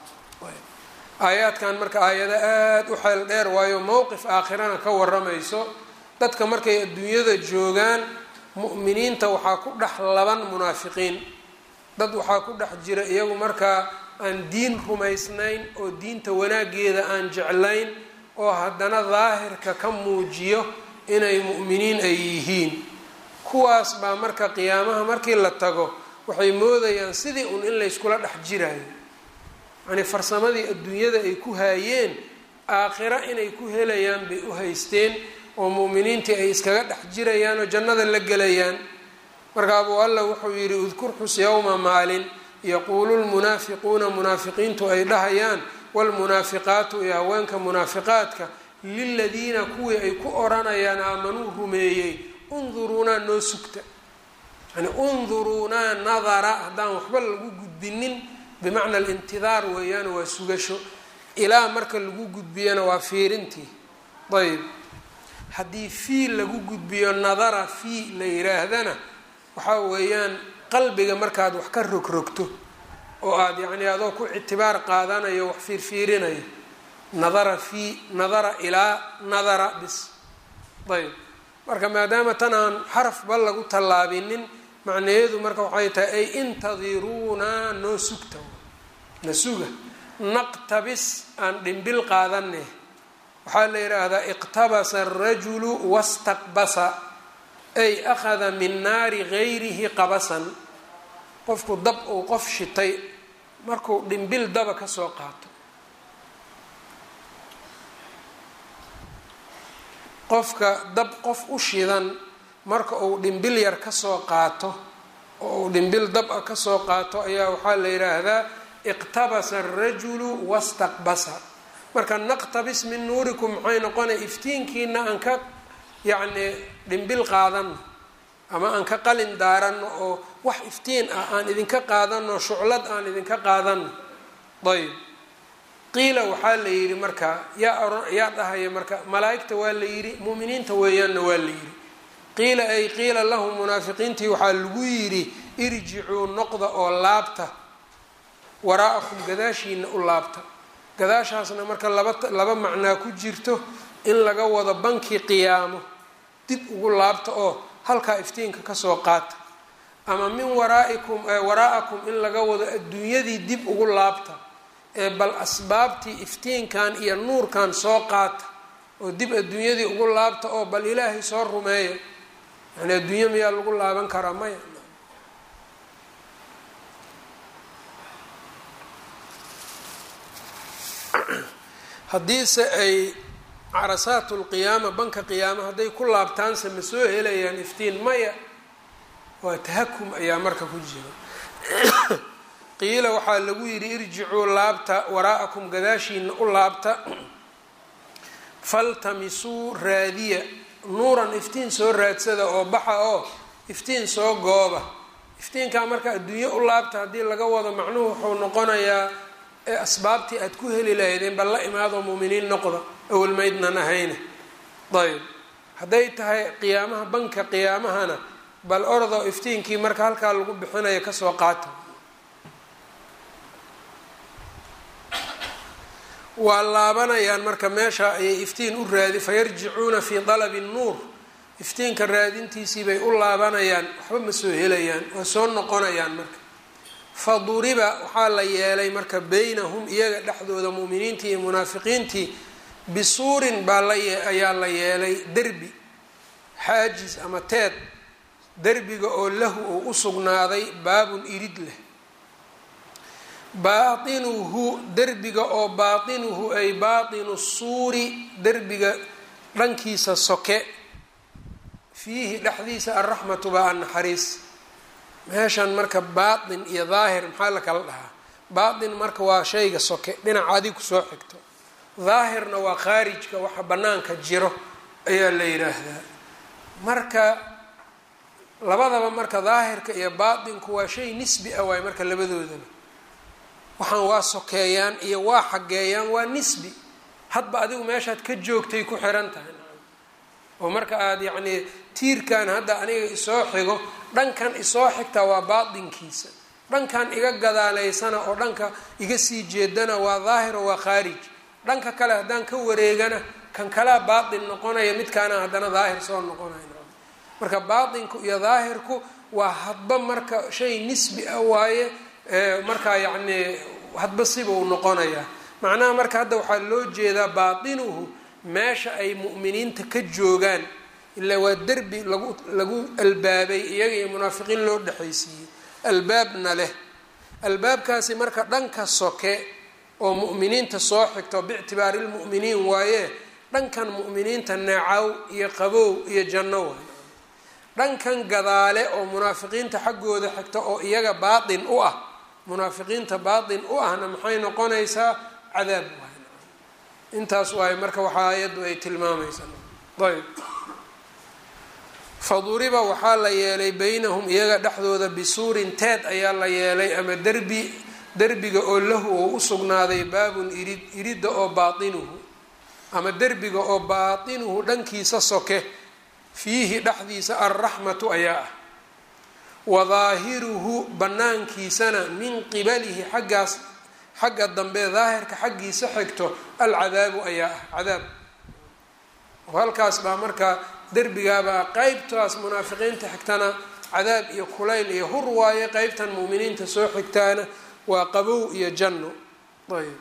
aayaadkan marka aayado aada u xeel dheer waayo mowqif aakhirana ka waramayso dadka markay adduunyada joogaan mu'miniinta waxaa ku dhex laban munaafiqiin dad waxaa ku dhex jira iyagu markaa aan diin rumaysnayn oo diinta wanaageeda aan jeclayn oo haddana daahirka ka muujiyo inay mu'miniin ay yihiin kuwaas baa marka qiyaamaha markii la tago waxay moodayaan sidii un in layskula dhex jiraayo yacnii farsamadii adduunyada ay ku haayeen aakhiro inay ku helayaan bay u haysteen oo mu'miniintii ay iskaga dhex jirayaan oo jannada la gelayaan marka abuu alla wuxuu yidhi udkur xus yowma maalin yaquulu lmunaafiquuna munaafiqiintu ay dhahayaan waalmunaafiqaatu iyo haweenka munaafiqaadka liladiina kuwii ay ku odhanayaan aamanuu rumeeyey unduruunaa noo sugta yani unduruunaa nadara haddaan waxba lagu gudbinin bimacna alintidaar weeyaan waa sugasho ilaa marka lagu gudbiyana waa fiirintii ayb haddii fii lagu gudbiyo nadara fii la yiraahdana waxaa weeyaan qalbiga markaad wax ka rogrogto oo aada yacni adoo ku ictibaar qaadanayo wax fiirfiirinayo nadara fii nadara ilaa nadara bis ayb marka maadaama tan aan xarafba lagu tallaabinin macnaheedu marka waxay tahay ay intadiruunaa noo sugta na suga naqtabis aan dhimbil qaadane waxaa la yidhaahdaa iqtabasa arajulu wastaqbasa ay akhada min naari gayrihi qabasan qofku dab uu qof shitay markuu dhimbil daba kasoo qaato qofka dab qof u shidan marka uu dhimbil yar kasoo qaato oo uu dhimbil dab a kasoo qaato ayaa waxaa la yidhaahdaa iqtabasa arajulu wastaqbasa marka naqtabis min nuurikum maxay noqonaya iftiinkiina aan ka yacni dhimbil qaadano ama aan ka qalin daarano oo wax iftiin ah aan idinka qaadano shuclad aan idinka qaadano ayb qiila waxaa la yidhi marka yaa yaa dhahaya marka malaa-igta waa la yidhi mu'miniinta weeyaanna waa la yidhi qiila ay qiila lahum munaafiqiintii waxaa lagu yidhi irjicuu noqda oo laabta waraa'akum gadaashiina u laabta gadaashaasna marka laba laba macnaa ku jirto in laga wado bankii qiyaamo dib ugu laabta oo halkaa iftiinka kasoo qaata ama min waraa'ikum waraa'akum in laga wado adduunyadii dib ugu laabta ee bal asbaabtii iftiinkan iyo nuurkan soo qaata oo dib adduunyadii ugu laabta oo bal ilaahay soo rumeeya yani adduunyo miyaa lagu laaban karaa maya haddiise ay carasaat lqiyaama banka qiyaama hadday ku laabtaanse ma soo helayaan iftiin maya waa tahakum ayaa marka ku jira qiila waxaa lagu yidhi irjicuu laabta waraa'akum gadaashiina u laabta faltamisuu raadiya nuuran iftiin soo raadsada oo baxa oo iftiin soo gooba iftiinkaa marka adduunyo u laabta haddii laga wado macnuhu wuxuu noqonayaa ee asbaabtii aada ku heli lahaydeen bal la imaadoo muuminiin noqda awalmaydnan ahayna ayb hadday tahay qiyaamaha banka qiyaamahana bal ordoo iftiinkii marka halkaa lagu bixinayo kasoo qaata waa laabanayaan marka meesha ayay iftiin u raadi fayarjicuuna fii dalabi nnuur iftiinka raadintiisii bay u laabanayaan waxba ma soo helayaan waa soo noqonayaan marka faduriba waxaa la yeelay marka beynahum iyaga dhexdooda mu'miniintii iyo munaafiqiintii bisuurin baa la ayaa la yeelay derbi xaajis ama teed derbiga oo lahu uu u sugnaaday baabun irid leh baatinuhu derbiga oo baatinuhu ay baatinu suuri derbiga dhankiisa soke fiihi dhexdiisa alraxmatu baa annaxariis meeshan marka baatin iyo daahir maxaa la kala dhahaa baatin marka waa shayga soke dhinaca adig kusoo xigto daahirna waa khaarijka waxa bannaanka jiro ayaa la yidhaahdaa marka labadaba marka daahirka iyo baatinku waa shay nisbi ah waay marka labadoodaba waxaan waa sokeeyaan iyo waa xageeyaan waa nisbi hadba adigu meeshaad ka joogtay ku xiran tahay oo marka aada yacnii tiirkan hadda aniga isoo xigo dhankan isoo xigtaa waa baatinkiisa dhankan iga gadaaleysana oo dhanka iga sii jeedana waa daahir oo waa khaarij dhanka kale haddaan ka wareegana kan kalea baatin noqonaya midkaana haddana daahir soo noqonaya marka baatinku iyo daahirku waa hadba marka shay nisbi ah waaye markaa yacnii hadba siba uu noqonayaa macnaha marka hadda waxaa loo jeedaa baatinuhu meesha ay mu'miniinta ka joogaan ilaa waa derbi lagu lagu albaabay iyaga iyo munaafiqiin loo dhexaysiiyey albaabna leh albaabkaasi marka dhanka soke oo mu'miniinta soo xigto biictibaari lmu'miniin waaye dhankan mu'miniinta neecaw iyo qabow iyo janno waay dhankan gadaale oo munaafiqiinta xaggooda xigta oo iyaga baatin u ah munaafiqiinta baatin u ahna maxay noqonaysaa cadaab waay intaas waaye marka waxaa ayaddu ay tilmaamaysaa ayb faduriba waxaa la yeelay beynahum iyaga dhexdooda bisuurin teed ayaa la yeelay ama derbi derbiga oo lahu oo u sugnaaday baabun irid iridda oo baatinuhu ama derbiga oo baatinuhu dhankiisa soke fiihi dhexdiisa alraxmatu ayaa ah wa daahiruhu banaankiisana min qibalihi xaggaas xagga dambe daahirka xaggiisa xigto alcadaabu ayaa ah cadaab halkaas baa marka derbigaabaa qeybtaas munaafiqiinta xigtana cadaab iyo kulayl iyo hur waaye qeybtan mu'miniinta soo xigtaana waa qabow iyo janno ayb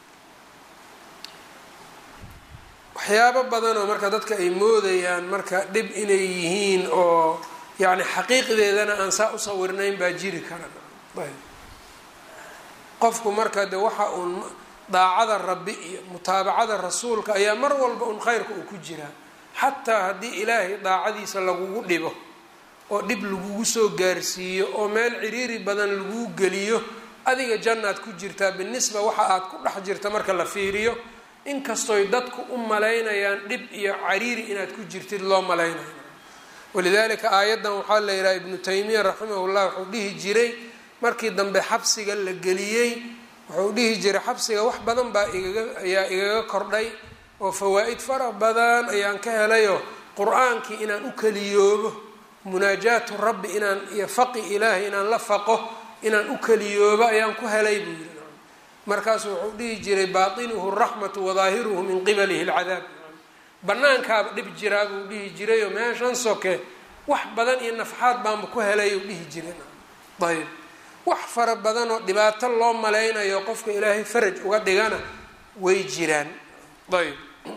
waxyaabo badanoo marka dadka ay moodayaan marka dhib inay yihiin oo yacni xaqiiqdeedana aan saa u sawirnayn baa jiri kara ayb qofku marka de waxa uun daacada rabbi iyo mutaabacada rasuulka ayaa mar walba un khayrka uu ku jiraa xataa haddii ilaahay daacadiisa lagugu dhibo oo dhib lagugu soo gaarsiiyo oo meel ciriiri badan laguu geliyo adiga jannaad ku jirtaa binisba waxa aad ku dhex jirta marka la fiiriyo inkastoy dadku u malaynayaan dhib iyo cariiri inaad ku jirtid loo malaynayo walidaalika aayaddan waxaa la yidhaha ibnu taymiya raximahullah wuxuu dhihi jiray markii dambe xabsiga la geliyey wuxuu dhihi jiray xabsiga wax badan baa igaga ayaa igaga kordhay oo fawaa-id fara badan ayaan ka helayo qur-aankii inaan u keliyoobo munaajaatu rabbi inaan iyo faqi ilaahay inaan la faqo inaan u keliyoobo ayaan ku helay buu yiri markaasu wuxuu dhihi jiray baatinuhu raxmatu wadaahiruhu min qibalihi alcadaab banaankaaba dhib jiraa buu dhihi jirayoo meeshan soke wax badan iyo nafxaad baanba ku helay uu dhihi jiray ayb wax fara badan oo dhibaato loo malaynayo qofka ilaahay faraj uga dhigana way jiraan ayb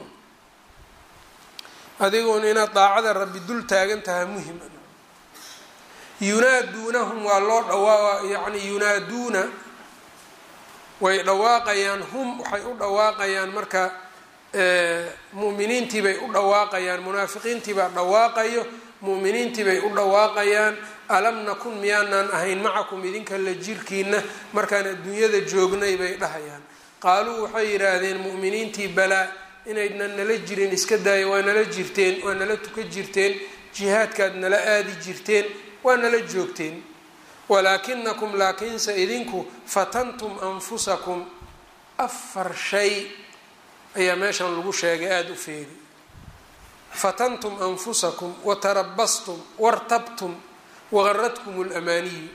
adiguna inaad daacada rabbi dul taagan tahay muhim yunaaduunahum waa loo dhawaa yani yunaaduuna way dhawaaqayaan hum waxay u dhawaaqayaan marka mu'miniintii bay u dhawaaqayaan munaafiqiintii baa dhawaaqayo mu'miniintii bay u dhawaaqayaan alam nakun miyaanaan ahayn macakum idinka la jirkiina markaan adduunyada joognay bay dhahayaan qaaluu waxay yidhaahdeen mu'miniintii balaa inaydnan nala jirin iska daaya waa nala jirteen waa nala tuka jirteen jihaadkaad nala aadi jirteen waa nala joogteen walaakinakum laakiinse idinku fatantum anfusakum afar shay ayaa meeshan lagu sheegay aada u feeri fatantum anfusakum watarabastum wartabtum wagaradkum lamaaniyu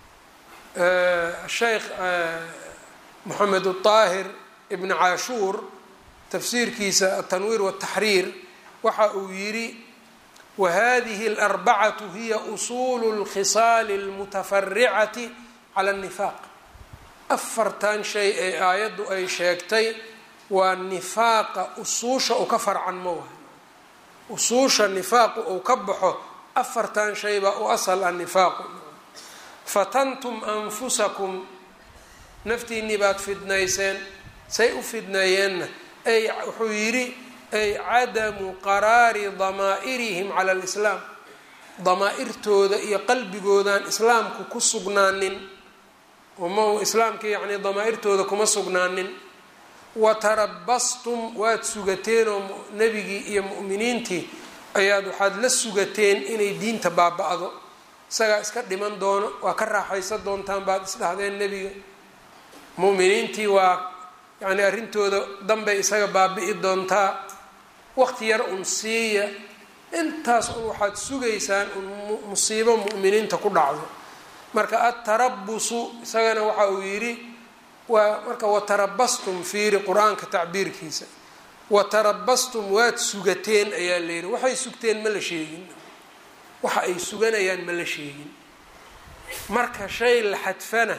sheekh moxamed aahir ibn caashuur tafsiirkiisa atanwiir wataxriir waxa uu yidhi wahadihi alarbacatu hiya usuulu lkhisaali almutafaricati cala annifaaq afartan shay ee aayaddu ay sheegtay waa nifaaqa usuusha uu ka farcan ma wahay usuusha nifaaqu uu ka baxo afartan shay baa u asal ah nifaaqu fatantum anfusakum naftiinnii baad fidnayseen say u fidneeyeenna ay wuxuu yidhi ay cadamu qaraari damaa'irihim cala alislaam damaa-irtooda iyo qalbigoodaan islaamku ku sugnaanin uma islaamka yacni damaa-irtooda kuma sugnaanin watarabastum waad sugateenoo nebigii iyo mu'miniintii ayaad waxaad la sugateen inay diinta baaba-do isagaa iska dhiman doono waa ka raaxaysan doontaan baad isdhahdeen nebiga mu'miniintii waa yacni arrintooda danbay isaga baabi'i doontaa waqti yar un siiya intaas un waxaad sugaysaan un musiibo mu'miniinta ku dhacdo marka atarabusu isagana waxa uu yidhi waa marka watarabastum fiiri qur-aanka tacbiirkiisa watarabastum waad sugateen ayaa la yidhi waxay sugteen ma la sheegin waxa ay suganayaan ma la sheegin marka shay la xadfana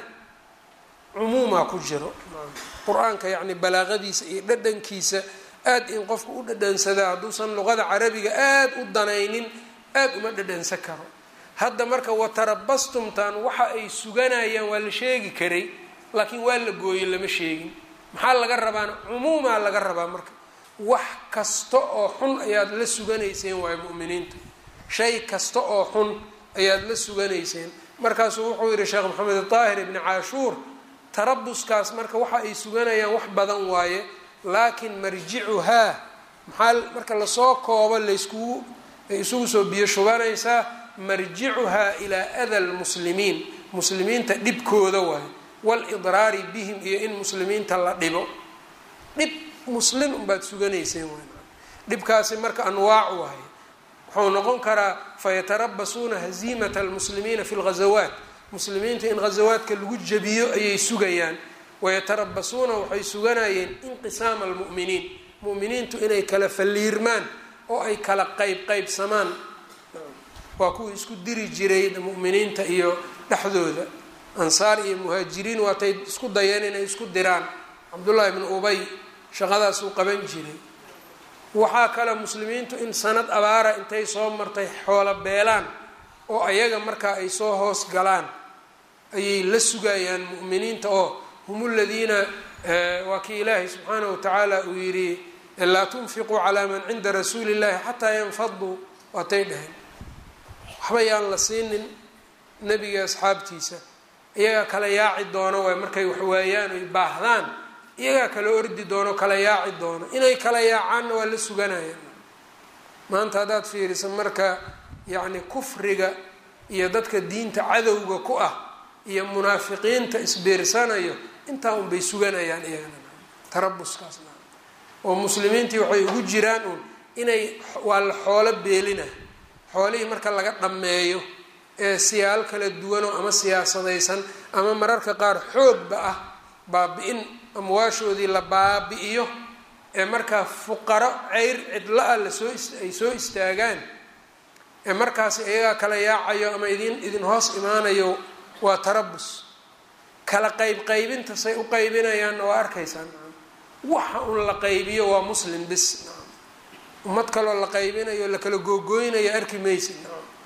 cumuumaa ku jiro qur-aanka yacni balaaqadiisa iyo dhadhankiisa aad in qofka u dhadhansadaa hadduusan luqada carabiga aad u danaynin aad uma dhadhansan karo hadda marka watarabastumtan waxa ay suganayaan waa la sheegi karay laakiin waa la gooyey lama sheegin maxaa laga rabaana cumuumaa laga rabaa marka wax kasta oo xun ayaad la suganayseen waayo mu'miniinta shay kasta oo xun ayaad la suganayseen markaasuu wuxuu yihi sheekh maxamed daahir ibni caashuur tarabuskaas marka waxa ay suganayaan wax badan waaye laakiin marjicuhaa maxaa marka lasoo koobo layskugu ay isugu soo biyo shubanaysaa marjicuhaa ilaa ada lmuslimiin muslimiinta dhibkooda waaye walidraari bihim iyo in muslimiinta la dhibo dhib muslim unbaad suganayseen waay dhibkaasi marka anwaac waaye wuxuu noqon karaa fayatarabasuuna haziimata almuslimiina fi lghazawaat muslimiinta in ghazawaadka lagu jabiyo ayay sugayaan wayatarabasuuna waxay suganayeen inqisaama almu'miniin mu'miniintu inay kala falliirmaan oo ay kala qayb qaybsamaan waa kuwii isku diri jiray mu'miniinta iyo dhexdooda ansaar iyo muhaajiriin waatay isku dayeen inay isku diraan cabdullaahi bnu ubay shaqadaasuu qaban jiray waxaa kale muslimiintu in sanad abaara intay soo martay xoolo beelaan oo ayaga markaa ay soo hoos galaan ayay la sugayaan mu'miniinta oo hum ladiina waa kii ilaahay subxaanahu watacaala uu yidhi laa tunfiquu calaa man cinda rasuuli illahi xataa yanfaduu waatay dhaheen waxba yaan la siinin nebiga asxaabtiisa iyagaa kala yaaci doono waay markay waxwaayaan oy baahdaan iyagaa kala ordi doono kala yaaci doono inay kala yaacaanna waa la suganayaan maanta haddaad fiiriso marka yacni kufriga iyo dadka diinta cadowga ku ah iyo munaafiqiinta isbiirsanayo intaa unbay suganayaan iyagana tarabuskaasna oo muslimiintii waxay ugu jiraan uun inay waa la xoolo beelina xoolihii marka laga dhammeeyo ee siyaal kala duwanoo ama siyaasadaysan ama mararka qaar xoogba ah baabi-in amwaashoodii la baabi-iyo ee markaa fuqaro ceyr cidla-a lasoo ay soo istaagaan ee markaas iyagaa kala yaacayo ama idin idin hoos imaanayo waa tarabus kala qayb qaybinta say u qaybinayaanna waa arkaysaan waxa un la qaybiyo waa muslim bis ummad kaloo la qaybinayo la kala googooynayo arki maysid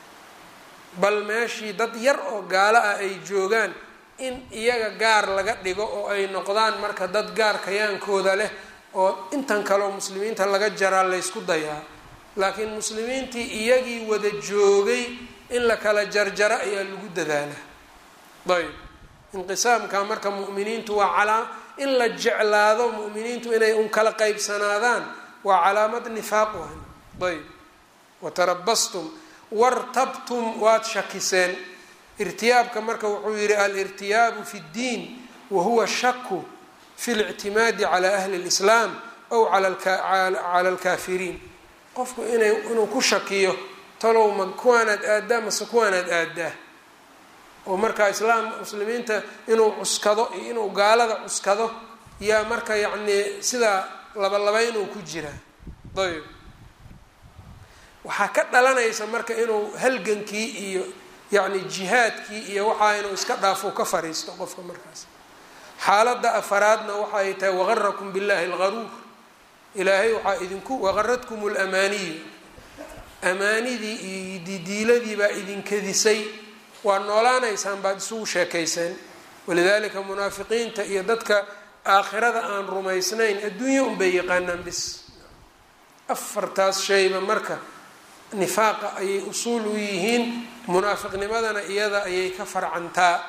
bal meeshii dad yar oo gaalo ah ay joogaan in iyaga gaar laga dhigo oo ay noqdaan marka dad gaar kayaankooda leh oo intan kaleo muslimiinta laga jaraa laysku dayaa laakiin muslimiintii iyagii wada joogay in la kala jarjaro ayaa lagu dadaala ayb inqisaamka marka mu'miniintu waa calaa in la jeclaado mu'miniintu inay un kala qaybsanaadaan waa calaamad nifaaq wahan ayb watarabastum wartabtum waad shakiseen irtiyaabka marka wuxuu yihi alirtiyaabu fi ddiin wahuwa shaku fi lictimaadi cala ahli lislaam aw cala alkaafiriin qofku ina inuu ku shakiyo talow ma kuwaanaad aadaa mase kuwaanaad aadaa oo marka islaam muslimiinta inuu cuskado iyo inuu gaalada cuskado yaa marka yacnii sidaa labalaba inuu ku jiraa ayb waxaa ka dhalanaysa marka inuu halgankii iyo yacni jihaadkii iyo waxaa inuu iska dhaafo ka fariisto qofka markaas xaaladda afaraadna waxa ay tahay waqarakum billahi algaruur ilaahay waxaa idinku waqaradkum lamaaniyu amaanidii iyo didiiladii baa idinkadisay waa noolaanaysaan baad isugu sheekayseen walidaalika munaafiqiinta iyo dadka aakhirada aan rumaysnayn adduunya unbay yaqaanaan bis afartaas shayba marka nifaaqa ayay usuul u yihiin munaafiqnimadana iyada ayay ka farcantaa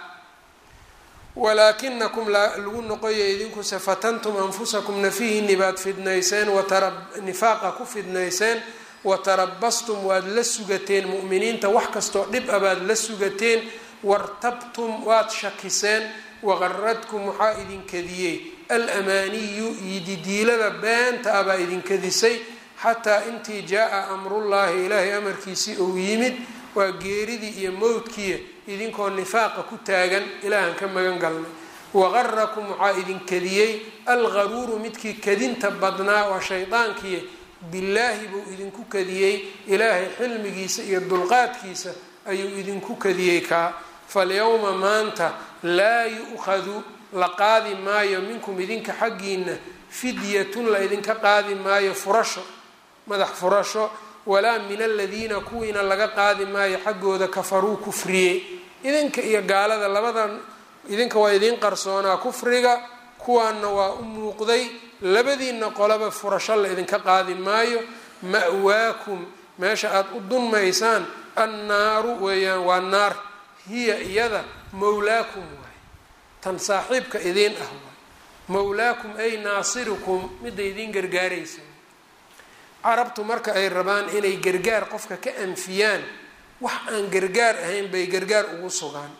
walaakinakum lagu noqoyo idinkuse fatantum anfusakum nafihiini baad fidnayseen nifaaqa ku fidnayseen watarabastum waad la sugateen mu'miniinta wax kastoo dhib a baad la sugateen wartabtum waad shakiseen waqaradkum waxaa idinkadiyey alamaaniyu yididiilada beenta ah baa idinkadisay xataa intii jaa-a amrullaahi ilaahay amarkiisii ou yimid waa geeridii iyo mowdkiiya idinkoo nifaaqa ku taagan ilaahan ka magan galnay waqarakum waxaa idinkadiyey algaruuru midkii kadinta badnaa waa shaydaankiiya billaahi buu idinku kadiyey ilaahay xilmigiisa iyo dulqaadkiisa ayuu idinku kadiyey kaa falyowma maanta laa yu-khadu la qaadi maayo minkum idinka xaggiina fidyatun la idinka qaadi maayo furasho madax furasho walaa min aladiina kuwiina laga qaadi maayo xaggooda kafaruu kufriyey idinka iyo gaalada labadan idinka waa idiin qarsoonaa kufriga kuwaanna waa u muuqday labadiina qolaba furasho la idinka qaadi maayo ma'waakum meesha aada u dunmaysaan annaaru weeyaan waa naar hiya iyada mawlaakum waay tan saaxiibka idiin ah waay mawlaakum ay naasirukum midda idiin gargaaraysa carabtu marka ay rabaan inay gargaar qofka ka anfiyaan wax aan gargaar ahayn bay gargaar ugu sugaan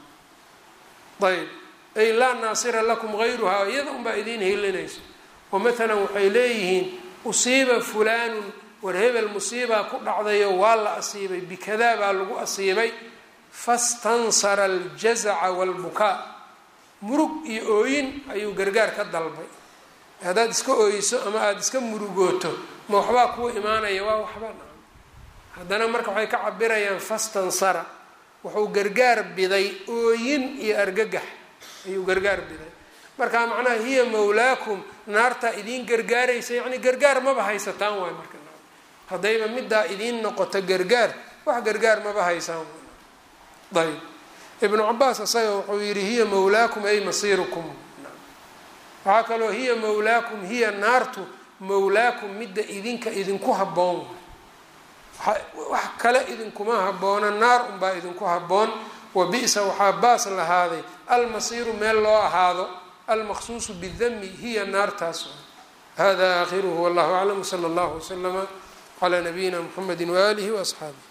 ayb ay laa naasira lakum gayruhaa iyada unbaa idiin helinayso oo matalan waxay leeyihiin usiiba fulaanun war hebel musiibaa ku dhacdayo waa la asiibay bikadaa baa lagu asiibay fastansara aljazaca waalbukaa murug iyo ooyin ayuu gargaar ka dalbay haddaad iska ooyso ama aada iska murugooto ma waxbaa kuu imaanaya waa waxba haddana marka waxay ka cabirayaan fastansara wuxuu gargaar biday ooyin iyo argagax ayuu gargaar biday marka macnaha hiya mawlaakum naartaa idiin gargaaraysa yacni gargaar maba haysataan waay marka haddayba middaa idiin noqoto gargaar wax gargaar maba haysaan ayb ibnu cabaas isaga wuxuu yihi hiya mawlaakum ay masiirukum waxaa kaloo hiya mawlaakum hiya naartu mowlaakum midda idinka idinku habboon wax kale idinkuma habboona naar unbaa idinku habboon wa bi-sa waxaa baas lahaaday almasiiru meel loo ahaado almaqsuusu bidami hiya naartaas hada aakhiruhu wallahu aclam wsala allahu waslama calaa nabiyina mxamedi waaalihi waasxaabih